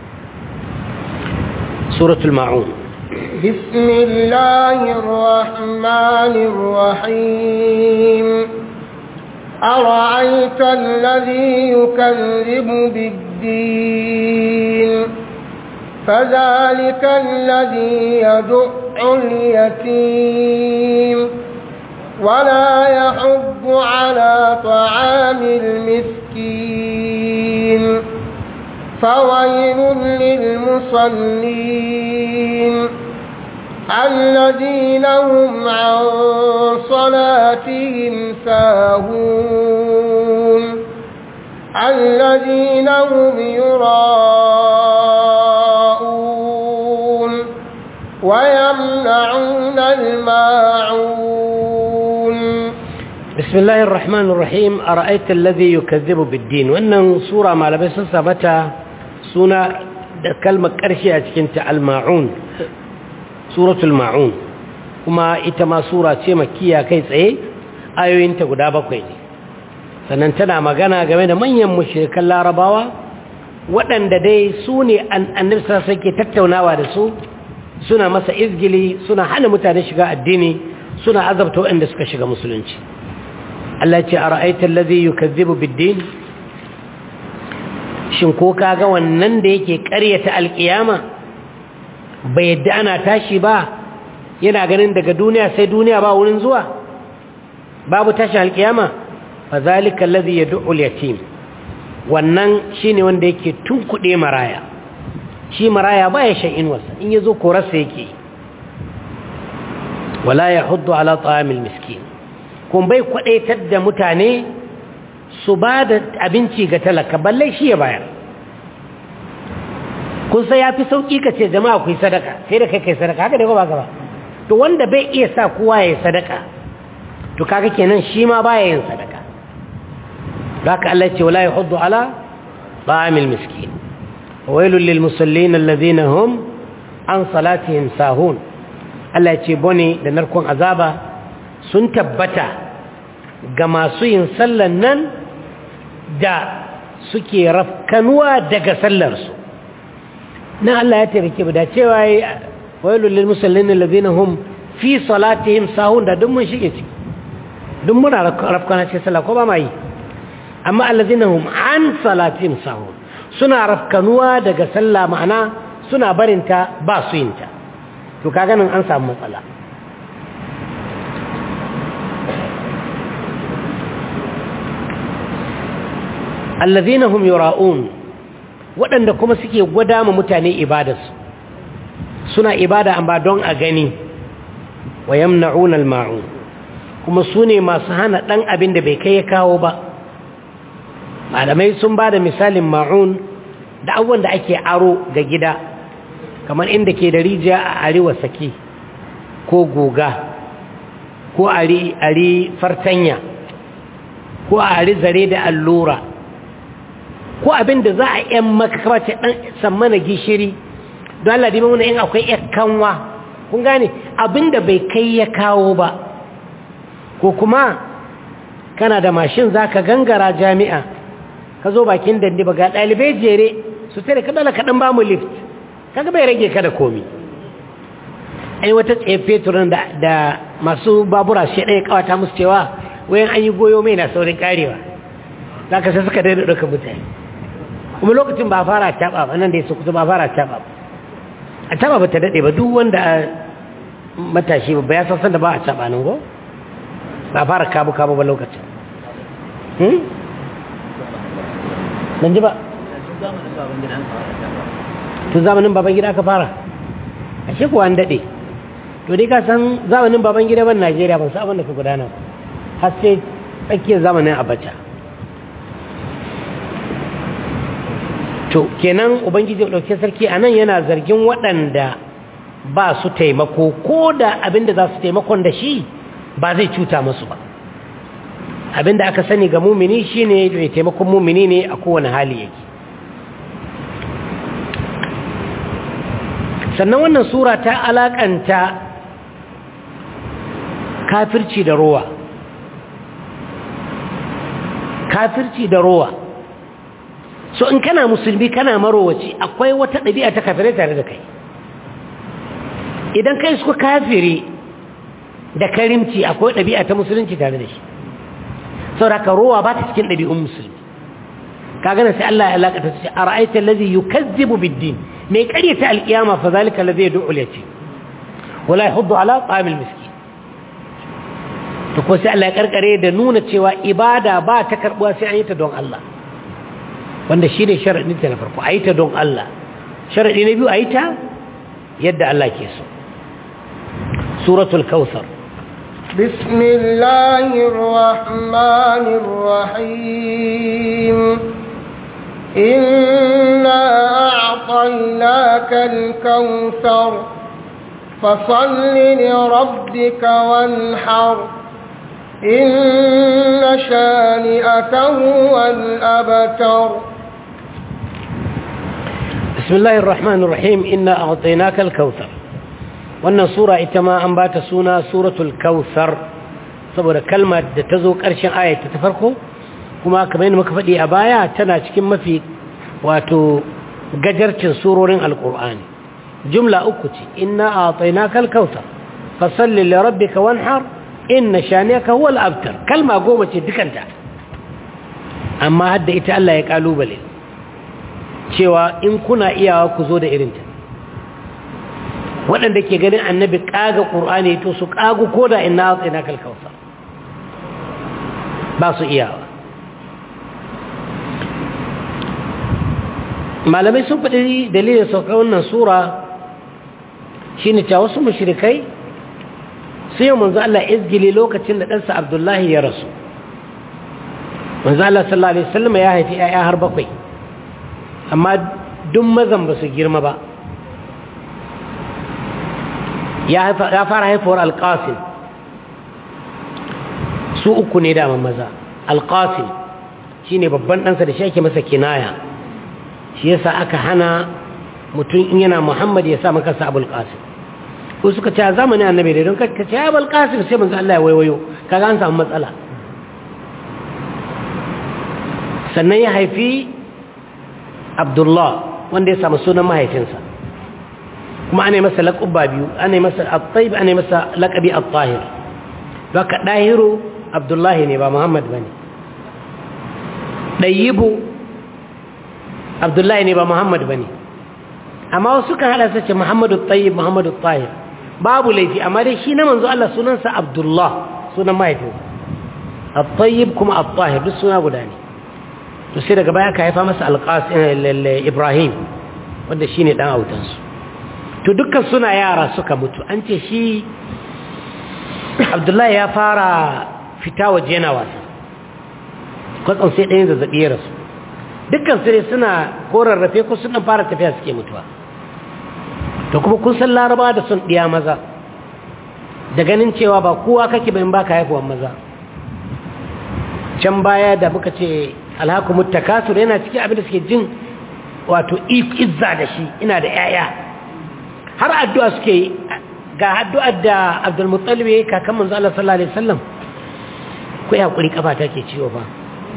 suratul ma'un بسم الله الرحمن الرحيم أرأيت الذي يكذب بالدين فذلك الذي يدع اليتيم ولا يحب على طعام المسكين فويل للمصلين الذين هم عن صلاتهم ساهون الذين هم يراءون ويمنعون الماعون بسم الله الرحمن الرحيم أرأيت الذي يكذب بالدين وأنه سورة ما لبس سبتا سنة كلمة كرشي أتكنت الماعون سورة الماعون kuma ita ma sura ce makiya kai tsaye ayoyinta guda bakwai ne sannan tana magana game da manyan mushrikan larabawa waɗanda dai su ne annabi sai ke tattaunawa da su suna masa izgili suna hana mutane shiga addini suna azabta waɗanda suka shiga musulunci Allah ce a ra'aitar lazi yi kazzibu biddin shin ko kaga wannan da yake ƙaryata alƙiyama bai yadda ana tashi ba yana ganin daga duniya sai duniya ba wurin zuwa babu tashi alƙiyama fa zalika allazi yad'u al-yatim wannan shine wanda yake tunkuɗe maraya shi maraya baya shan inwarsa in yazo korarsa yake wala yahuddu ala ta'amil miskin kun bai kwadaitar da mutane su ba da abinci ga talaka balle shi ya bayar kun sai ya fi sauƙi ka ce jama'a ku yi sadaka sai da kai kai sadaka haka da ba ka ba to wanda bai iya sa kowa ya yi sadaka to kaga kenan shi ma baya yin sadaka haka Allah ce wala yahuddu ala ta'amil miskin wailul lil musallin alladhina hum an salatihim sahun Allah ya ce bone da narkon azaba sun tabbata ga masu yin sallan nan da suke rafkanuwa daga sallarsu na Allah ya taimake mu da cewa wailul lil musallin alladhina hum fi salatihim sahun da duk mun shige ciki duk muna rafkana cikin sallah ko ba ma yi amma alladhina hum an salatihim sahun suna rafkanuwa daga sallah ma'ana suna barinta ba su yinta to kaga nan an samu matsala alladhina hum yura'un waɗanda kuma suke gwada ma mutane ibadarsu suna ibada amma don a gani wa yamna'una al-ma'un kuma su ne masu hana ɗan abin da bai kai ya kawo ba malamai sun ba da misalin ma'un da abubuwan da ake aro ga gida kamar inda ke da rijiya a arewa sake ko goga ko ari fartanya ko a ari zare da allura ko abin da za a yan maka kamace ɗan sammana gishiri don Allah dima wani in akwai yan kanwa kun gane abin da bai kai ya kawo ba ko kuma kana da mashin za ka gangara jami'a ka zo bakin dandi ba ga ɗalibai jere su tare ka dala kaɗan ba mu lift kaga bai rage ka da komi ai wata tsaye fetur da, da masu babura shi ɗaya kawata musu cewa wayan an yi goyo mai na saurin karewa za ka sai suka daina ɗauka mutane kuma lokacin ba fara taɓa ba nan da ya kusa ba fara taɓa ba a taɓa ba ta daɗe ba duk wanda matashi ba ya sassan da ba a taɓa nan go ba fara kabu-kabu ba lokacin ban ji ba tun zamanin baban gida aka fara a shekuwa an daɗe to dai ka san zamanin baban gida ban najeriya ban sabon da ka gudana har sai tsakiyar zamanin abacha to kenan ubangiji ɗauke sarki a nan yana zargin waɗanda ba su taimako ko da abinda za su taimakon da shi ba zai cuta masu ba abinda aka sani ga mumini shine mai taimakon mumini ne a kowane hali yake sannan wannan sura ta alakanta kafirci da rowa kafirci da rowa so in kana musulmi kana marowaci akwai wata ɗabi'a ta kafirai tare da kai idan kai suka kafiri da karimci akwai ɗabi'a ta musulunci tare da shi sauraka rowa ba ta cikin ɗabi'un musulmi ka gana sai Allah ya alaƙata su ce a ra'aitar lazi yi kazzibu biddin mai ƙaryata alƙiyama fa zalika lazi ya du'ul ya ce wala ya hudu ala tsamil miski to ko sai Allah ya ƙarƙare da nuna cewa ibada ba ta karɓuwa sai an yi ta don Allah wanda shi ne sharaɗin ta na farko a yi ta don Allah sharaɗi na biyu a yi ta yadda Allah ke so suratul kawthar بسم الله الرحمن الرحيم إنا أعطيناك الكوثر فصل لربك وانحر إن شانئك هو الأبتر بسم الله الرحمن الرحيم إنا أعطيناك الكوثر wannan sura ita ma an bata suna suratul kautsar saboda kalmar da ta zo ƙarshen ayata ta farko kuma kamar yadda muka faɗi a baya tana cikin mafi wato gajarcin surorin alƙur'ani jumla uku ce inna a'tainaka al-kautsar fasalli li rabbika wanhar inna shaniyaka huwa al-abtar kalma goma ce dukanta amma hadda ita Allah ya kalubale cewa in kuna iyawa ku zo da irinta waɗanda ke ganin annabi ƙaga ƙur'ani to su ƙagu ko da ina a tsina kalkausa ba su iyawa malamai sun faɗi dalilin sauka wannan sura shi ne cewa wasu mashirikai su yi manzo Allah izgili lokacin da ɗansa abdullahi ya rasu manzo Allah sallallahu Alaihi wasallam ya haifi ‘ya'ya har bakwai amma duk mazan ba su girma ba ya fara haifuwar alƙasim su uku ne daman maza alƙasim shi ne babban ɗansa da shi ake masa kinaya shi yasa aka hana mutum in yana muhammad ya sa maka sa abul qasim ko suka ce a zamanin annabi da don ka ce abul qasim sai manzo Allah ya waiwayo kaga an samu matsala sannan ya haifi abdullah wanda ya samu sunan mahaifinsa kuma ana masa laƙubba biyu ana masa al-tayyib ana masa laƙabi al-tahir baka dahiru abdullahi ne ba muhammad bane dayibu abdullahi ne ba muhammad bane amma wasu kan hada sace muhammadu tayyib muhammadu tahir babu laifi amma dai shi na manzo Allah sunansa abdullah sunan mahaifinsa al-tayyib kuma al-tahir duk suna guda ne to sai daga baya ka haifa masa al-qasim ibrahim wanda shine dan autansu to dukkan suna yara suka mutu an ce shi abdullahi ya fara fita waje yana wasa kwatsan sai ɗayan zazzaɓi ya rasu dukkan su ne suna korarrafe ko sun fara tafiya suke mutuwa to kuma kun san laraba da sun ɗiya maza da ganin cewa ba kowa kake bayan baka haifuwan maza can baya da muka ce alhakumut takasur yana cikin abin da suke jin wato izza da shi ina da 'ya'ya har addu'a suke yi ga addu'ar da abdulmuttalib ya yi kakan manzo Allah sallallahu Alaihi wasallam ku ya kuri kafa take ciwo ba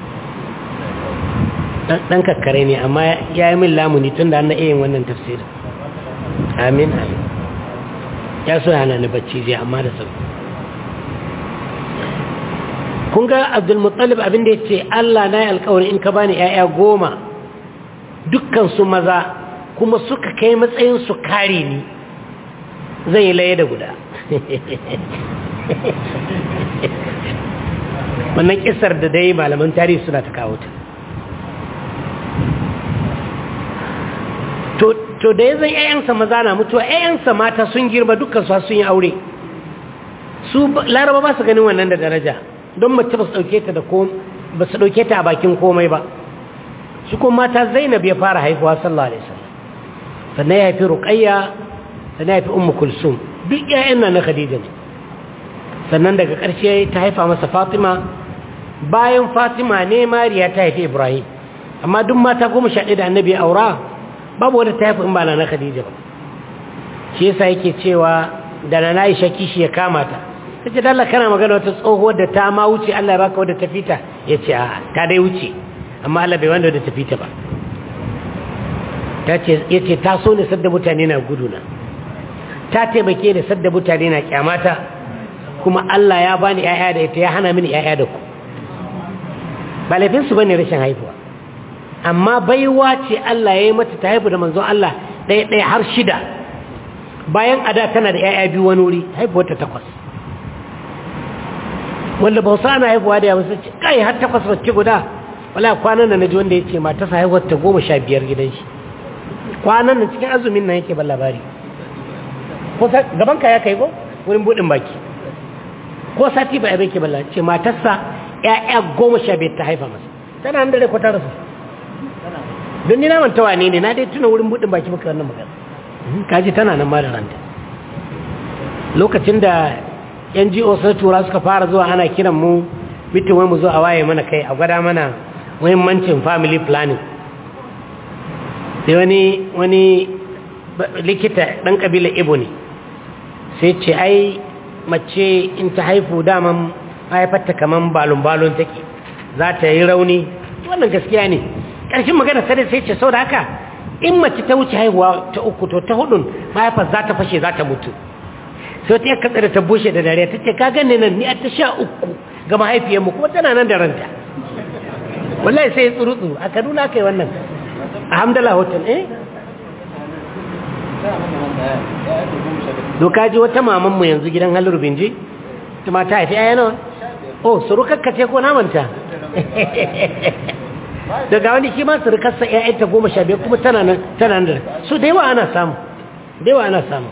ɗan kakkare ne amma ya yi min lamuni tun da an na iya yin wannan tafsirin amin amin ya so yana ni bacci zai amma da sauki kun ga abdulmuttalib abinda ya ce Allah na yi alkawari in ka bani 'ya'ya goma dukkan su maza kuma suka kai matsayin su kare ni zai yi laye da guda wannan kisar da dai malaman tarihi suna ta kawo ta to da ya zai yayansa maza na mutuwa yayansa mata sun girma dukkan su sun yi aure su laraba ba su ganin wannan da daraja don mace ba su dauke ta da ba su dauke ta a bakin komai ba shi kuma mata zainab ya fara haifuwa sallallahu alaihi wasallam sannan ya haifi ruqayya sannan ya haifi ummu kulsum duk ƴaƴan nan na khadija ne sannan daga ƙarshe ta haifa masa fatima bayan fatima ne mariya ta haifi ibrahim amma duk mata goma sha ɗaya da annabi aura babu wadda ta haifi in ba na khadija ba shi yasa yake cewa da na aisha kishi ya kama ta ta ce dalla kana magana wata tsohuwar da ta ma wuce allah ya baka wadda ta fita ya ce a ta dai wuce amma allah bai wanda wadda ta fita ba ya ce ta so ne sadda mutane na guduna ta taimake da sadda mutane na kyamata kuma Allah ya bani ƴaƴa da ita ya hana mini ƴaƴa da ku ba laifinsu bane rashin haihuwa amma baiwa ce Allah ya yi mata ta haifu da manzon Allah ɗaya ɗaya har shida bayan ada tana da ƴaƴa biyu wani wuri haifuwar ta takwas wanda ba sa ana haifuwa da yawa sai ce kai har takwas wacce guda wala kwanan da naji wanda ya ce matarsa haihuwar ta goma sha biyar gidan shi kwanan nan cikin azumin nan yake ban labari ko gaban ka ya kai ko wurin budin baki ko sati ba yabe ke balla ce matarsa ƴaƴa goma sha biyar ta haifa masa tana nan da rai kwatar su don ni na manta wane ne na dai tuna wurin budin baki muka wannan magana kaji tana nan ma da ranta lokacin da NGO sun tura suka fara zuwa ana kiran mu mitin wai mu zo a waye mana kai a gwada mana muhimmancin family planning sai wani wani likita ɗan ƙabilar ibo ne sai ce ai mace in ta haifu daman haifarta kaman balon-balon take za ta yi rauni wannan gaskiya ne ƙarshen magana sai sai ce sau da haka in mace ta wuce haihuwa ta uku to ta hudun mahaifar za ta fashe za ta mutu sai ta yaka tsada ta bushe da dare ta ce ka gane nan ni a ta sha uku ga mahaifiyarmu kuma tana nan da ranta wallahi sai ya tsuru-tsuru a kaduna kai wannan alhamdulillah hoton eh doka ji wata mamanmu yanzu gidan halin binji ta mata haifi aya nawa oh surukakka ce ko namanta daga wani shi ma surukarsa ta goma sha biyar kuma tana nan tana nan su da yawa ana samu da yawa ana samu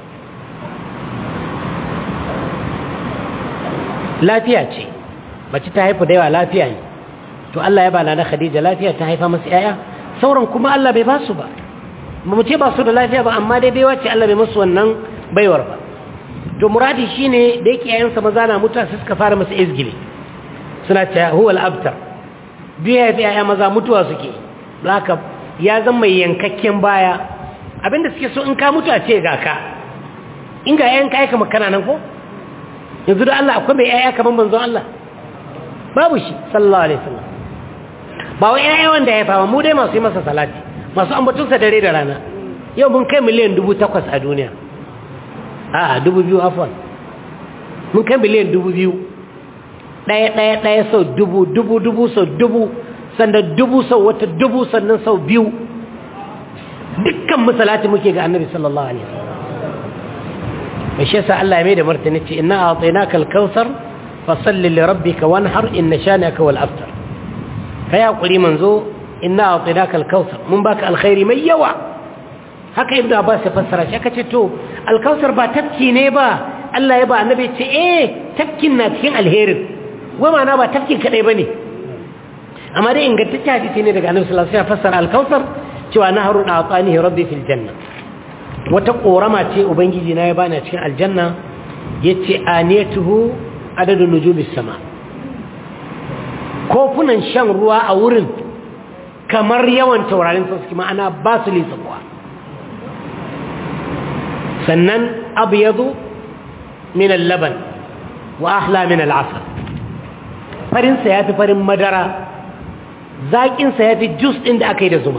lafiya ce mace ta haifu da yawa lafiya ne to Allah ya bala na Khadija lafiya ta haifa masu yaya sauran kuma Allah bai ba su ba mu ce ba su da lafiya ba amma dai baiwa ce Allah bai musu wannan baiwar ba to muradi shine da yake yayansa maza na mutuwa sai suka fara masa izgili suna ce huwa al-abtar biya ya yaya maza mutuwa suke haka ya zama mai yankakken baya abinda suke so in ka mutu a ce ga ka in ga yayan ka aika makana nan ko yanzu da Allah akwai mai yaya kaman manzon Allah babu shi sallallahu alaihi wasallam ba wai yaya wanda ya fama mu dai masu yi masa salati masu ambatunsa dare da rana yau mun kai miliyan dubu takwas a duniya a dubu biyu afon mun kai miliyan dubu biyu ɗaya ɗaya ɗaya sau dubu dubu dubu sau dubu sannan dubu sau wata dubu sannan sau biyu dukkan misalati muke ga annabi sallallahu alaihi wasallam mai shi yasa Allah ya mai da martani ce inna a'tainaka al-kautsar fasalli li rabbika wanhar inna shanaka wal aftar kai hakuri manzo inna a'tainaka al-kautsar mun baka alkhairi mai yawa haka ibnu abbas ya fassara shi aka ce to al-kautsar ba tafki ne ba Allah ya ba annabi ce eh tafkin na cikin alherin wai ma'ana ba tafkin kadai bane amma dai ingantacce hadisi ne daga annabi sallallahu alaihi wasallam fassara al-kautsar cewa naharun a'tanihi rabbi fil janna wata korama ce ubangiji na ya bani a cikin aljanna yace aniyatuhu adadun nujumis sama kofunan shan ruwa a wurin kamar yawan taurarin sauki ma'ana ba su lisa kuwa sannan abyadu min al-laban wa ahla min al-asal farin sa yafi farin madara zakin sa yafi juice din da aka yi da zuma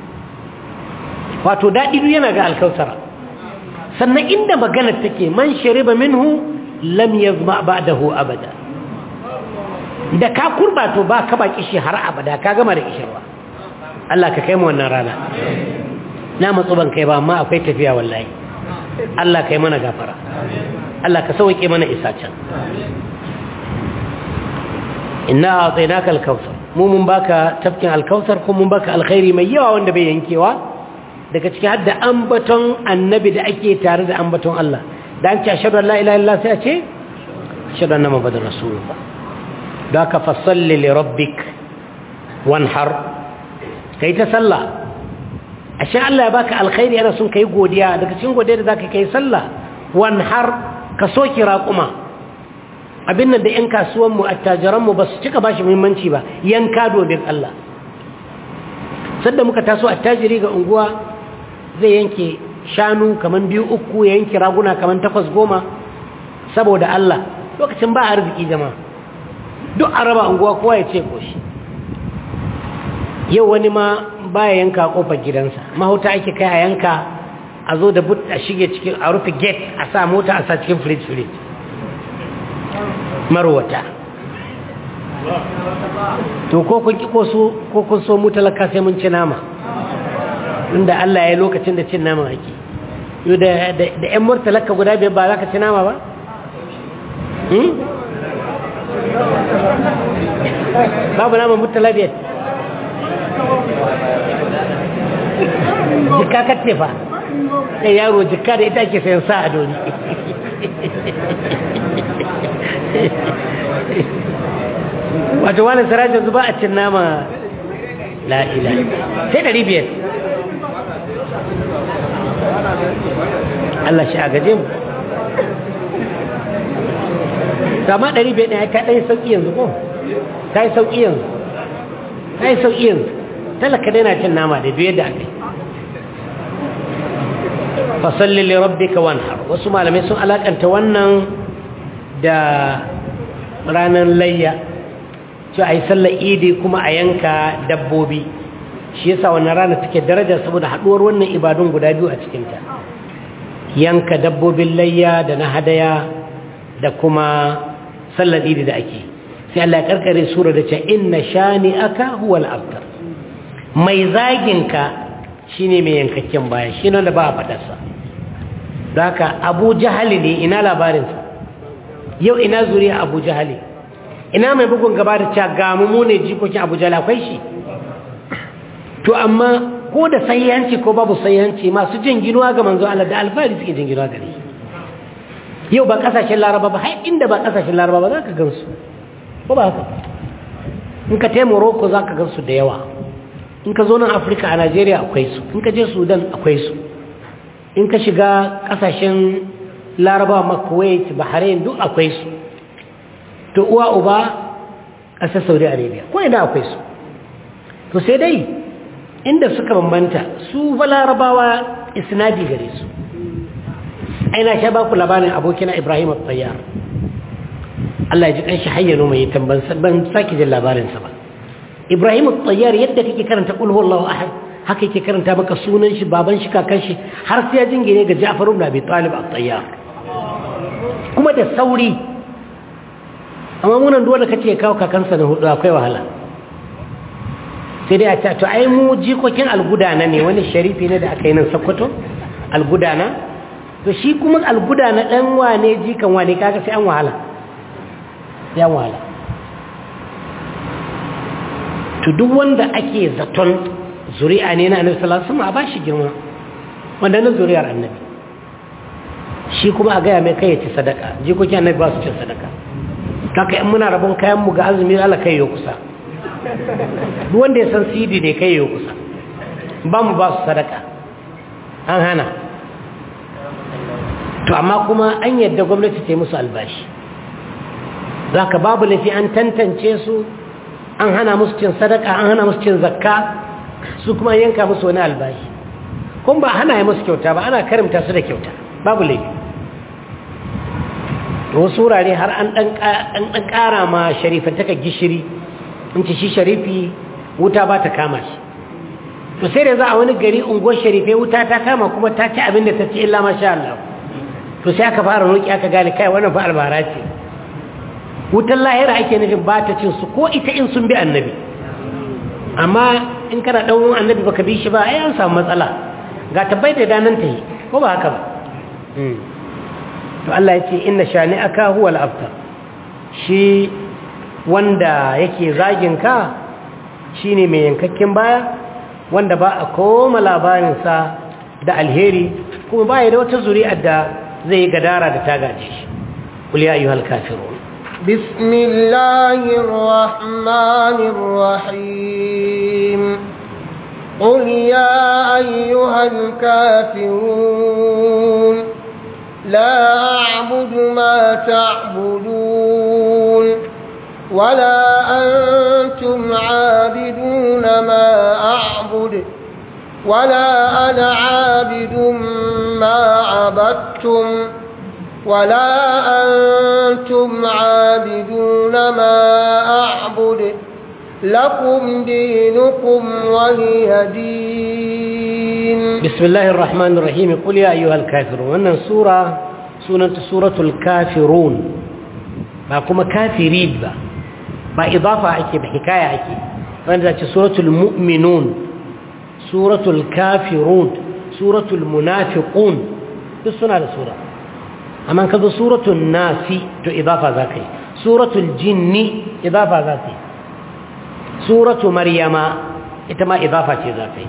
wato daɗi duk yana ga alkausara sannan inda maganar take man shariba minhu lam yazma ba'dahu abada da ka kurba to ba ka ba kishi har abada ka gama da kishirwa Allah ka kai mu wannan rana na matsu ban kai ba amma akwai tafiya wallahi Allah kai mana gafara Allah ka sauke mana isa can inna a'tainaka al-kautsar mu mun baka tafkin al-kautsar kuma mun baka alkhairi mai yawa wanda bai yankewa daga ciki har da ambaton annabi da ake tare da ambaton Allah da an ce ashhadu an la ilaha illallah sai a ce ashhadu anna muhammadar rasulullah da ka fasalli li rabbik wanhar kai ta sallah ashe Allah ya baka alkhairi ana sun kai godiya daga cikin godiya da zaka kai sallah wanhar ka soki raquma abin nan da yan kasuwan mu attajiran mu basu cika bashi muhimmanci ba yanka domin Allah sadda muka taso attajiri ga unguwa zai yanke shanu kaman biyu uku ya yanke raguna kaman takwas goma saboda Allah lokacin ba arziki jama'a duk araba unguwa kowa ya ce koshi yau wani ma baya yanka kofar gidansa mahauta ake kai a yanka a zo da but a shige cikin a rufe gate a sa mota a sa cikin fridge fridge marwata to ko kun ki ko kun so mu talaka sai mun ci nama inda Allah ya yi lokacin da cin nama ake yau da ‘yan murtalaka guda biyar ba za ka ci nama ba? babu nama murtala biyar jika kacce fa sai yaro jika da ita ke sayan sa a doni wato wani sarajin zuba a cin nama la'ila sai ɗari biyar Allah shi a gaje mu sama ɗari bai ɗaya ta ɗaya sauƙi yanzu ko ta yi sauƙi yanzu ta yi sauƙi yanzu talaka dai na cin nama da biyar da aka yi fasalli li rabbika wanhar wasu malamai sun alakanta wannan da ranar layya cewa a yi sallar idi kuma a yanka dabbobi shi yasa wannan rana take daraja saboda haɗuwar wannan ibadun guda biyu a cikinta yanka dabbobin layya da na hadaya da kuma sallar idi da ake sai Allah ya karkare sura da ce inna shani aka huwal abtar mai zaginka shine mai yankakken baya shi ne da ba a fadarsa da haka abu jahali ne ina labarinsa yau ina zuriya abu jahali ina mai bugun gaba da cewa ga mu ne jikokin abu jahali akwai shi to amma ko da sayyanci ko babu sayyanci masu jin ginuwa ga manzo Allah da alfahari suke jin ginuwa gare yau ba kasashen laraba ba har inda ba kasashen laraba ba za ka gansu ko ba haka in ka tai morocco za ka gansu da yawa in ka zo nan afirka a najeriya akwai su in ka je sudan akwai su in ka shiga kasashen laraba ma kuwait bahrain duk akwai su to uwa uba ƙasar saudi arabia ko ina akwai su to sai dai inda suka bambanta su fa larabawa isnadi gare su aina sha ba ku labarin abokina ibrahim al-tayyar Allah ya ji kanshi hayyano mai tamban ban saki jin labarinsa ba ibrahim al-tayyar yadda kake karanta qul huwallahu ahad haka yake karanta maka sunan shi baban shi kakan shi har sai ya jingine ga Ja'far ibn Abi Talib al-tayyar kuma da sauri amma munan dole kace kawo kakansa na hudu akwai wahala sai dai a ce to ai mu jikokin algudana ne wani sharifi ne da aka yi nan Sokoto algudana to shi kuma algudana dan wane jikan wane kaga sai an wahala sai an wahala to duk wanda ake zaton zuri'a ne na annabi sallallahu alaihi wasallam a bashi girma wanda na zuri'ar annabi shi kuma a gaya mai kai ya ci sadaka jikokin annabi ba su cin sadaka kaka in muna rabon kayan mu ga azumi Allah kai yo kusa duk wanda ya san sidi ne kai yo kusa ba mu ba su sadaka an hana to amma kuma an yadda gwamnati ta yi musu albashi zaka babu lafi an tantance su an hana musu cin sadaka an hana musu cin zakka su kuma yanka musu wani albashi kun ba hana ya musu kyauta ba ana karimta su da kyauta babu laifi wasu wurare har an ɗan ƙara ma sharifantaka gishiri in ci shi sharifi wuta ba ta kama shi to sai da za a wani gari unguwar sharifai wuta ta kama kuma ta ci abin da ta ci illa masha Allah to sai aka fara roƙi aka gane kai wannan fa albara ce wutan lahira ake nufin ba ta cin su ko ita in sun bi annabi amma in kana ɗan annabi baka bi shi ba ai an samu matsala ga tabbai da danan ta yi ko ba haka ba to Allah ya ce inna shani'aka huwal abtar shi wanda yake zagin ka shine mai yankakken baya wanda ba a koma labarinsa da alheri kuma ba da wata zuri'ar da zai gadara da ta gaje shi qul ya ayyuhal kafirun bismillahir rahmanir rahim قل يا أيها الكافرون لا أعبد ما تعبدون ولا أنتم عابدون ما أعبد ولا أنا عابد ما عبدتم ولا أنتم عابدون ما أعبد لكم دينكم ولي دين بسم الله الرحمن الرحيم قل يا أيها الكافرون wannan sura sunanta suratul kafirun ba kuma kafirid ba ba idafa ake ba hikaya ake wanda zace suratul mu'minun suratul kafirun suratul munafiqun duk suna da sura amma kazo suratul nasi to idafa zakai suratul jinni idafa zakai suratu maryama ita ma idafa ce zakai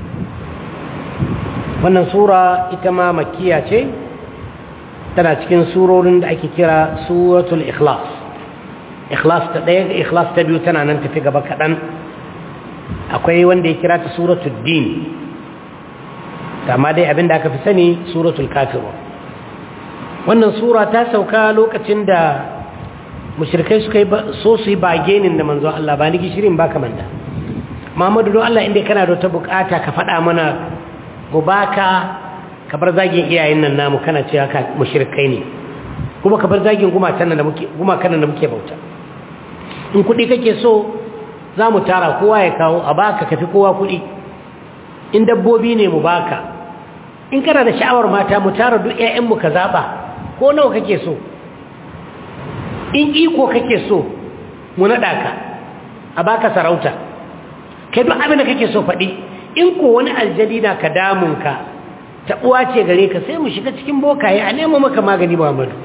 wannan sura ita ma makkiya ce tana cikin surorin da ake kira suratul ikhlas ikhlas ta ɗaya ikhlas ta biyu tana nan tafi gaba kaɗan akwai wanda ya kira ta suratul din amma dai abin da aka fi sani suratul kafiru wannan sura ta sauka lokacin da mushrikai suka yi so su yi bagenin da manzo Allah ba ni gishirin ba kamar da Muhammadu don Allah inda kana da ta bukata ka faɗa mana mu baka ka bar zagin iyayen nan namu kana cewa ka mushrikai ne kuma ka bar zagin gumakan nan da muke gumakan nan da muke bauta in kuɗi kake so za mu tara kowa ya kawo a baka kafi kowa kuɗi in dabbobi ne mu baka in kana da sha'awar mata mu tara duk ƴaƴanmu ka zaɓa ko nawa kake so in iko kake so mu naɗa ka a baka sarauta kai duk abin da kake so faɗi in ko wani aljadi na ka damunka taɓuwa ce gare ka sai mu shiga cikin bokaye a nemo maka magani muhammadu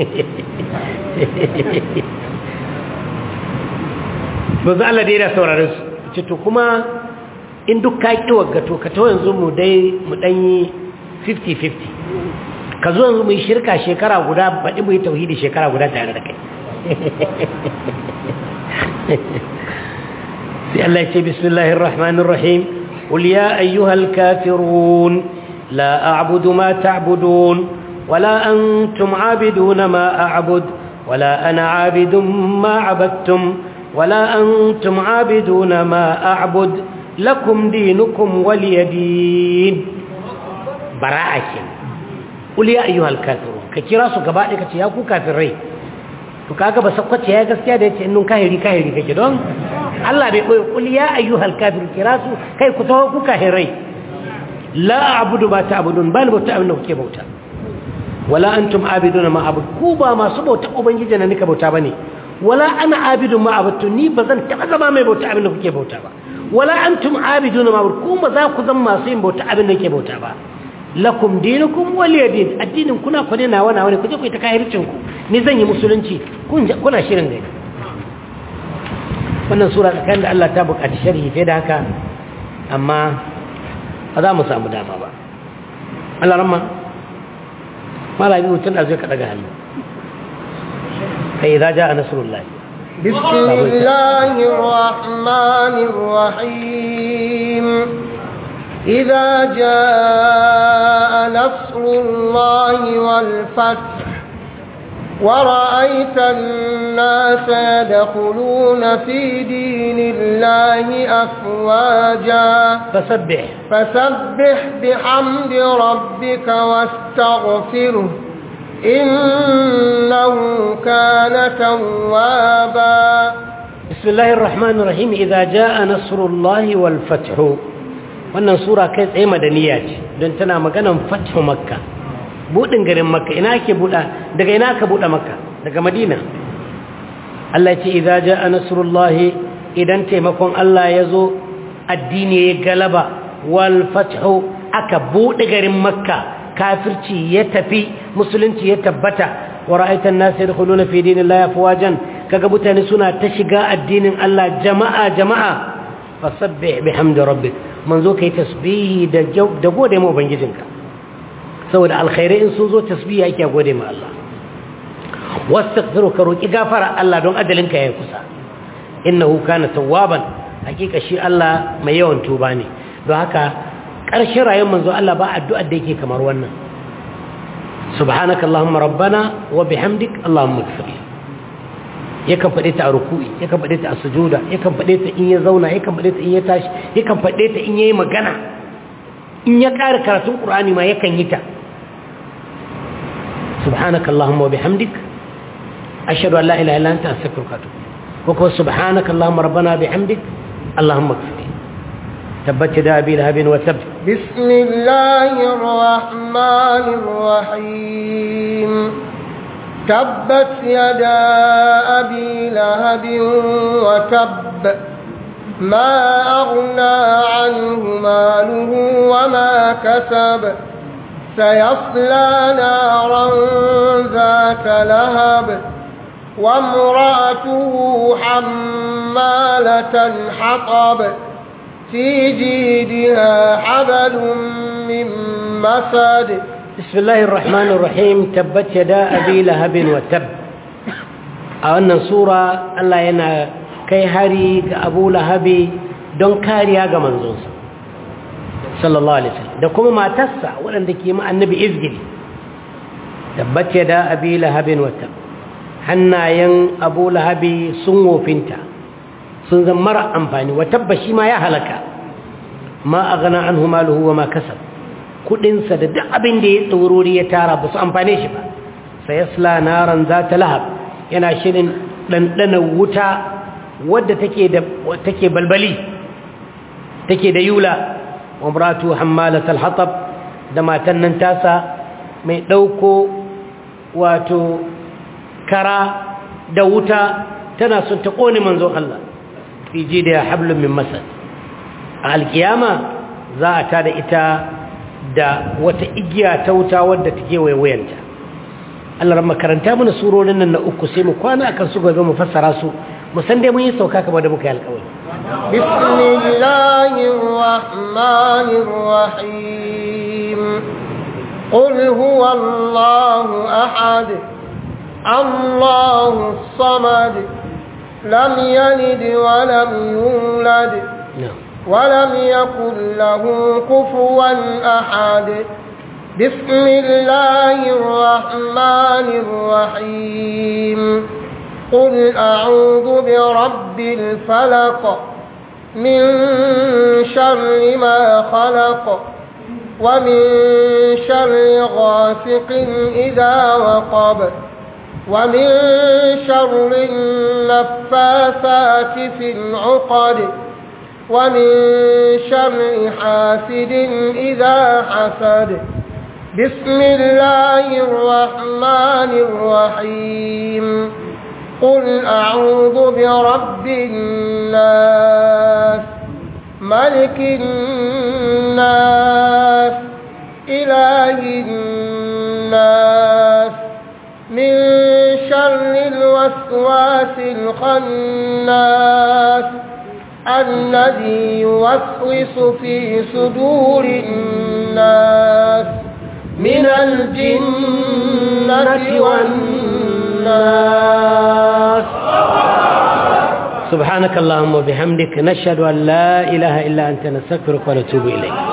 ba za Allah daina saurarin su ce to kuma in duk ka ƙi waggato ka to yanzu mu dai mu ɗanyi 50-50 ka zo yanzu mu yi shirka shekara guda baɗi mu yi tauhidi shekara guda tare da kai sai Allah ya ce bismillahir rahmanir rahim qul ya ayyuhal kafirun la a'budu ma ta'budun wala antum 'abiduna ma a'bud wala ana 'abidun ma 'abadtum wala antum 'abiduna ma a'bud lakum dinukum waliyadin bara'a ke qul ya ayyuhal kafirun ka kira su gaba ɗaya kace ya ku kafirai to kaga ba sakwace ya gaskiya da yace innun kahiri kahiri kake don Allah bai koyi qul ya ayyuhal kafirun kira su kai ku tawo ku kafirai la a'budu ba ta'budun bal bauta abin da kuke bauta wala antum abiduna ma abud ku ba masu bauta ubangiji na nika bauta bane wala ana abidun ma abudtu ni bazan taba zama mai bauta abin da kuke bauta ba wala antum abiduna ma abud ku ba za ku zama masu yin bauta abin da kuke bauta ba lakum dinukum waliyadin addinin kuna ku ne nawa nawa ne kuje ku ta kahircin ku ni zan yi musulunci kun kuna shirin da wannan sura tsakanin da Allah ta buƙaci sharhi fiye da haka amma ba za mu samu dama ba Allah ramma malami mutum da zai ka daga hannu kai za ja a nasarullahi بسم الله الرحمن الرحيم إذا جاء نصر الله والفتح ورأيت الناس يدخلون في دين الله أفواجا فسبح فسبح بحمد ربك واستغفره إنه كان توابا بسم الله الرحمن الرحيم إذا جاء نصر الله والفتح wannan sura kai tsaye madaniya ce don tana maganan fathu makka budin garin makka ina ake buɗa daga ina aka buɗe makka daga madina Allah ce idza jaa nasrullahi idan taimakon Allah ya zo addini ya galaba wal fathu aka buɗe garin makka kafirci ya tafi musulunci ya tabbata wa ra'aita an-nas yadkhuluna fi dinillahi afwajan kaga mutane suna ta shiga addinin Allah jama'a jama'a fasabbih bihamdi rabbik manzo kai tasbihi da da gode ma ubangijinka saboda alkhairai in sun zo tasbihi yake gode ma Allah wastaghfiru ka roki gafara Allah don ajalinka ya kusa innahu kana tawwaban hakika shi Allah mai yawan tuba ne don haka ƙarshen rayuwar manzo Allah ba addu'ar da yake kamar wannan subhanaka allahumma rabbana wa bihamdik allahumma ighfir yakan faɗe ta a ruku'i yakan faɗe ta a sujuda yakan faɗe ta in ya zauna yakan faɗe ta in ya tashi yakan faɗe ta in yayi magana in ya ƙara karatun qur'ani ma yakan yi ta subhanaka allahumma wa bihamdik ashhadu an la ilaha illa anta astaghfiruka wa atubu ko ko subhanaka allahumma rabbana bihamdik allahumma ighfir تبت يدا ابي لهب وتب بسم الله الرحمن الرحيم تبت يدا ابي لهب وتب ما اغنى عنه ماله وما كسب سيصلى نارا ذات لهب وامراته حماله حطب في جيدها حبل من مسد بسم الله الرحمن الرحيم تبت يدا أبي لهب وتب أولا سورة الله ينا كي هاري أبو لهب دون كاريا منزوس صلى الله عليه وسلم da kuma matarsa waɗanda ke ma annabi izgili tabbat yada abi lahabin wata hannayen abu lahabi sun wofinta sun zan mara amfani wa tabba shi ma ya halaka ma a gana an humaluhu wa ma kasar kudinsa da duk abin da ya tsaurori ya tara ba su amfane shi ba sai ya sla naran za ta lahab yana shirin ɗanɗana wuta wadda take balbali take da yula umratu hammalatal hatab da matan nan tasa mai ɗauko wato kara da wuta tana son ta ƙone manzon Allah fi da hablum min masad a alkiyama za a tada ita da wata igiya ta wuta wadda take waiwayanta Allah ran makaranta mana surorin nan na uku sai mu kwana akan su gobe mu fassara su mu san dai mun yi sauka kamar da muka yi alƙawari bismillahir rahmanir rahim qul huwallahu ahad allahus samad لم يلد ولم يولد ولم يكن له كفوا أحد بسم الله الرحمن الرحيم قل أعوذ برب الفلق من شر ما خلق ومن شر غاسق إذا وقب ومن شر النفاثات في العقد ومن شر حاسد إذا حسد بسم الله الرحمن الرحيم قل أعوذ برب الناس ملك الناس إله الناس من شر الوسواس الخناس الذي يوسوس في صدور الناس من الجنة والناس سبحانك اللهم وبحمدك نشهد أن لا إله إلا أنت نستغفرك ونتوب إليك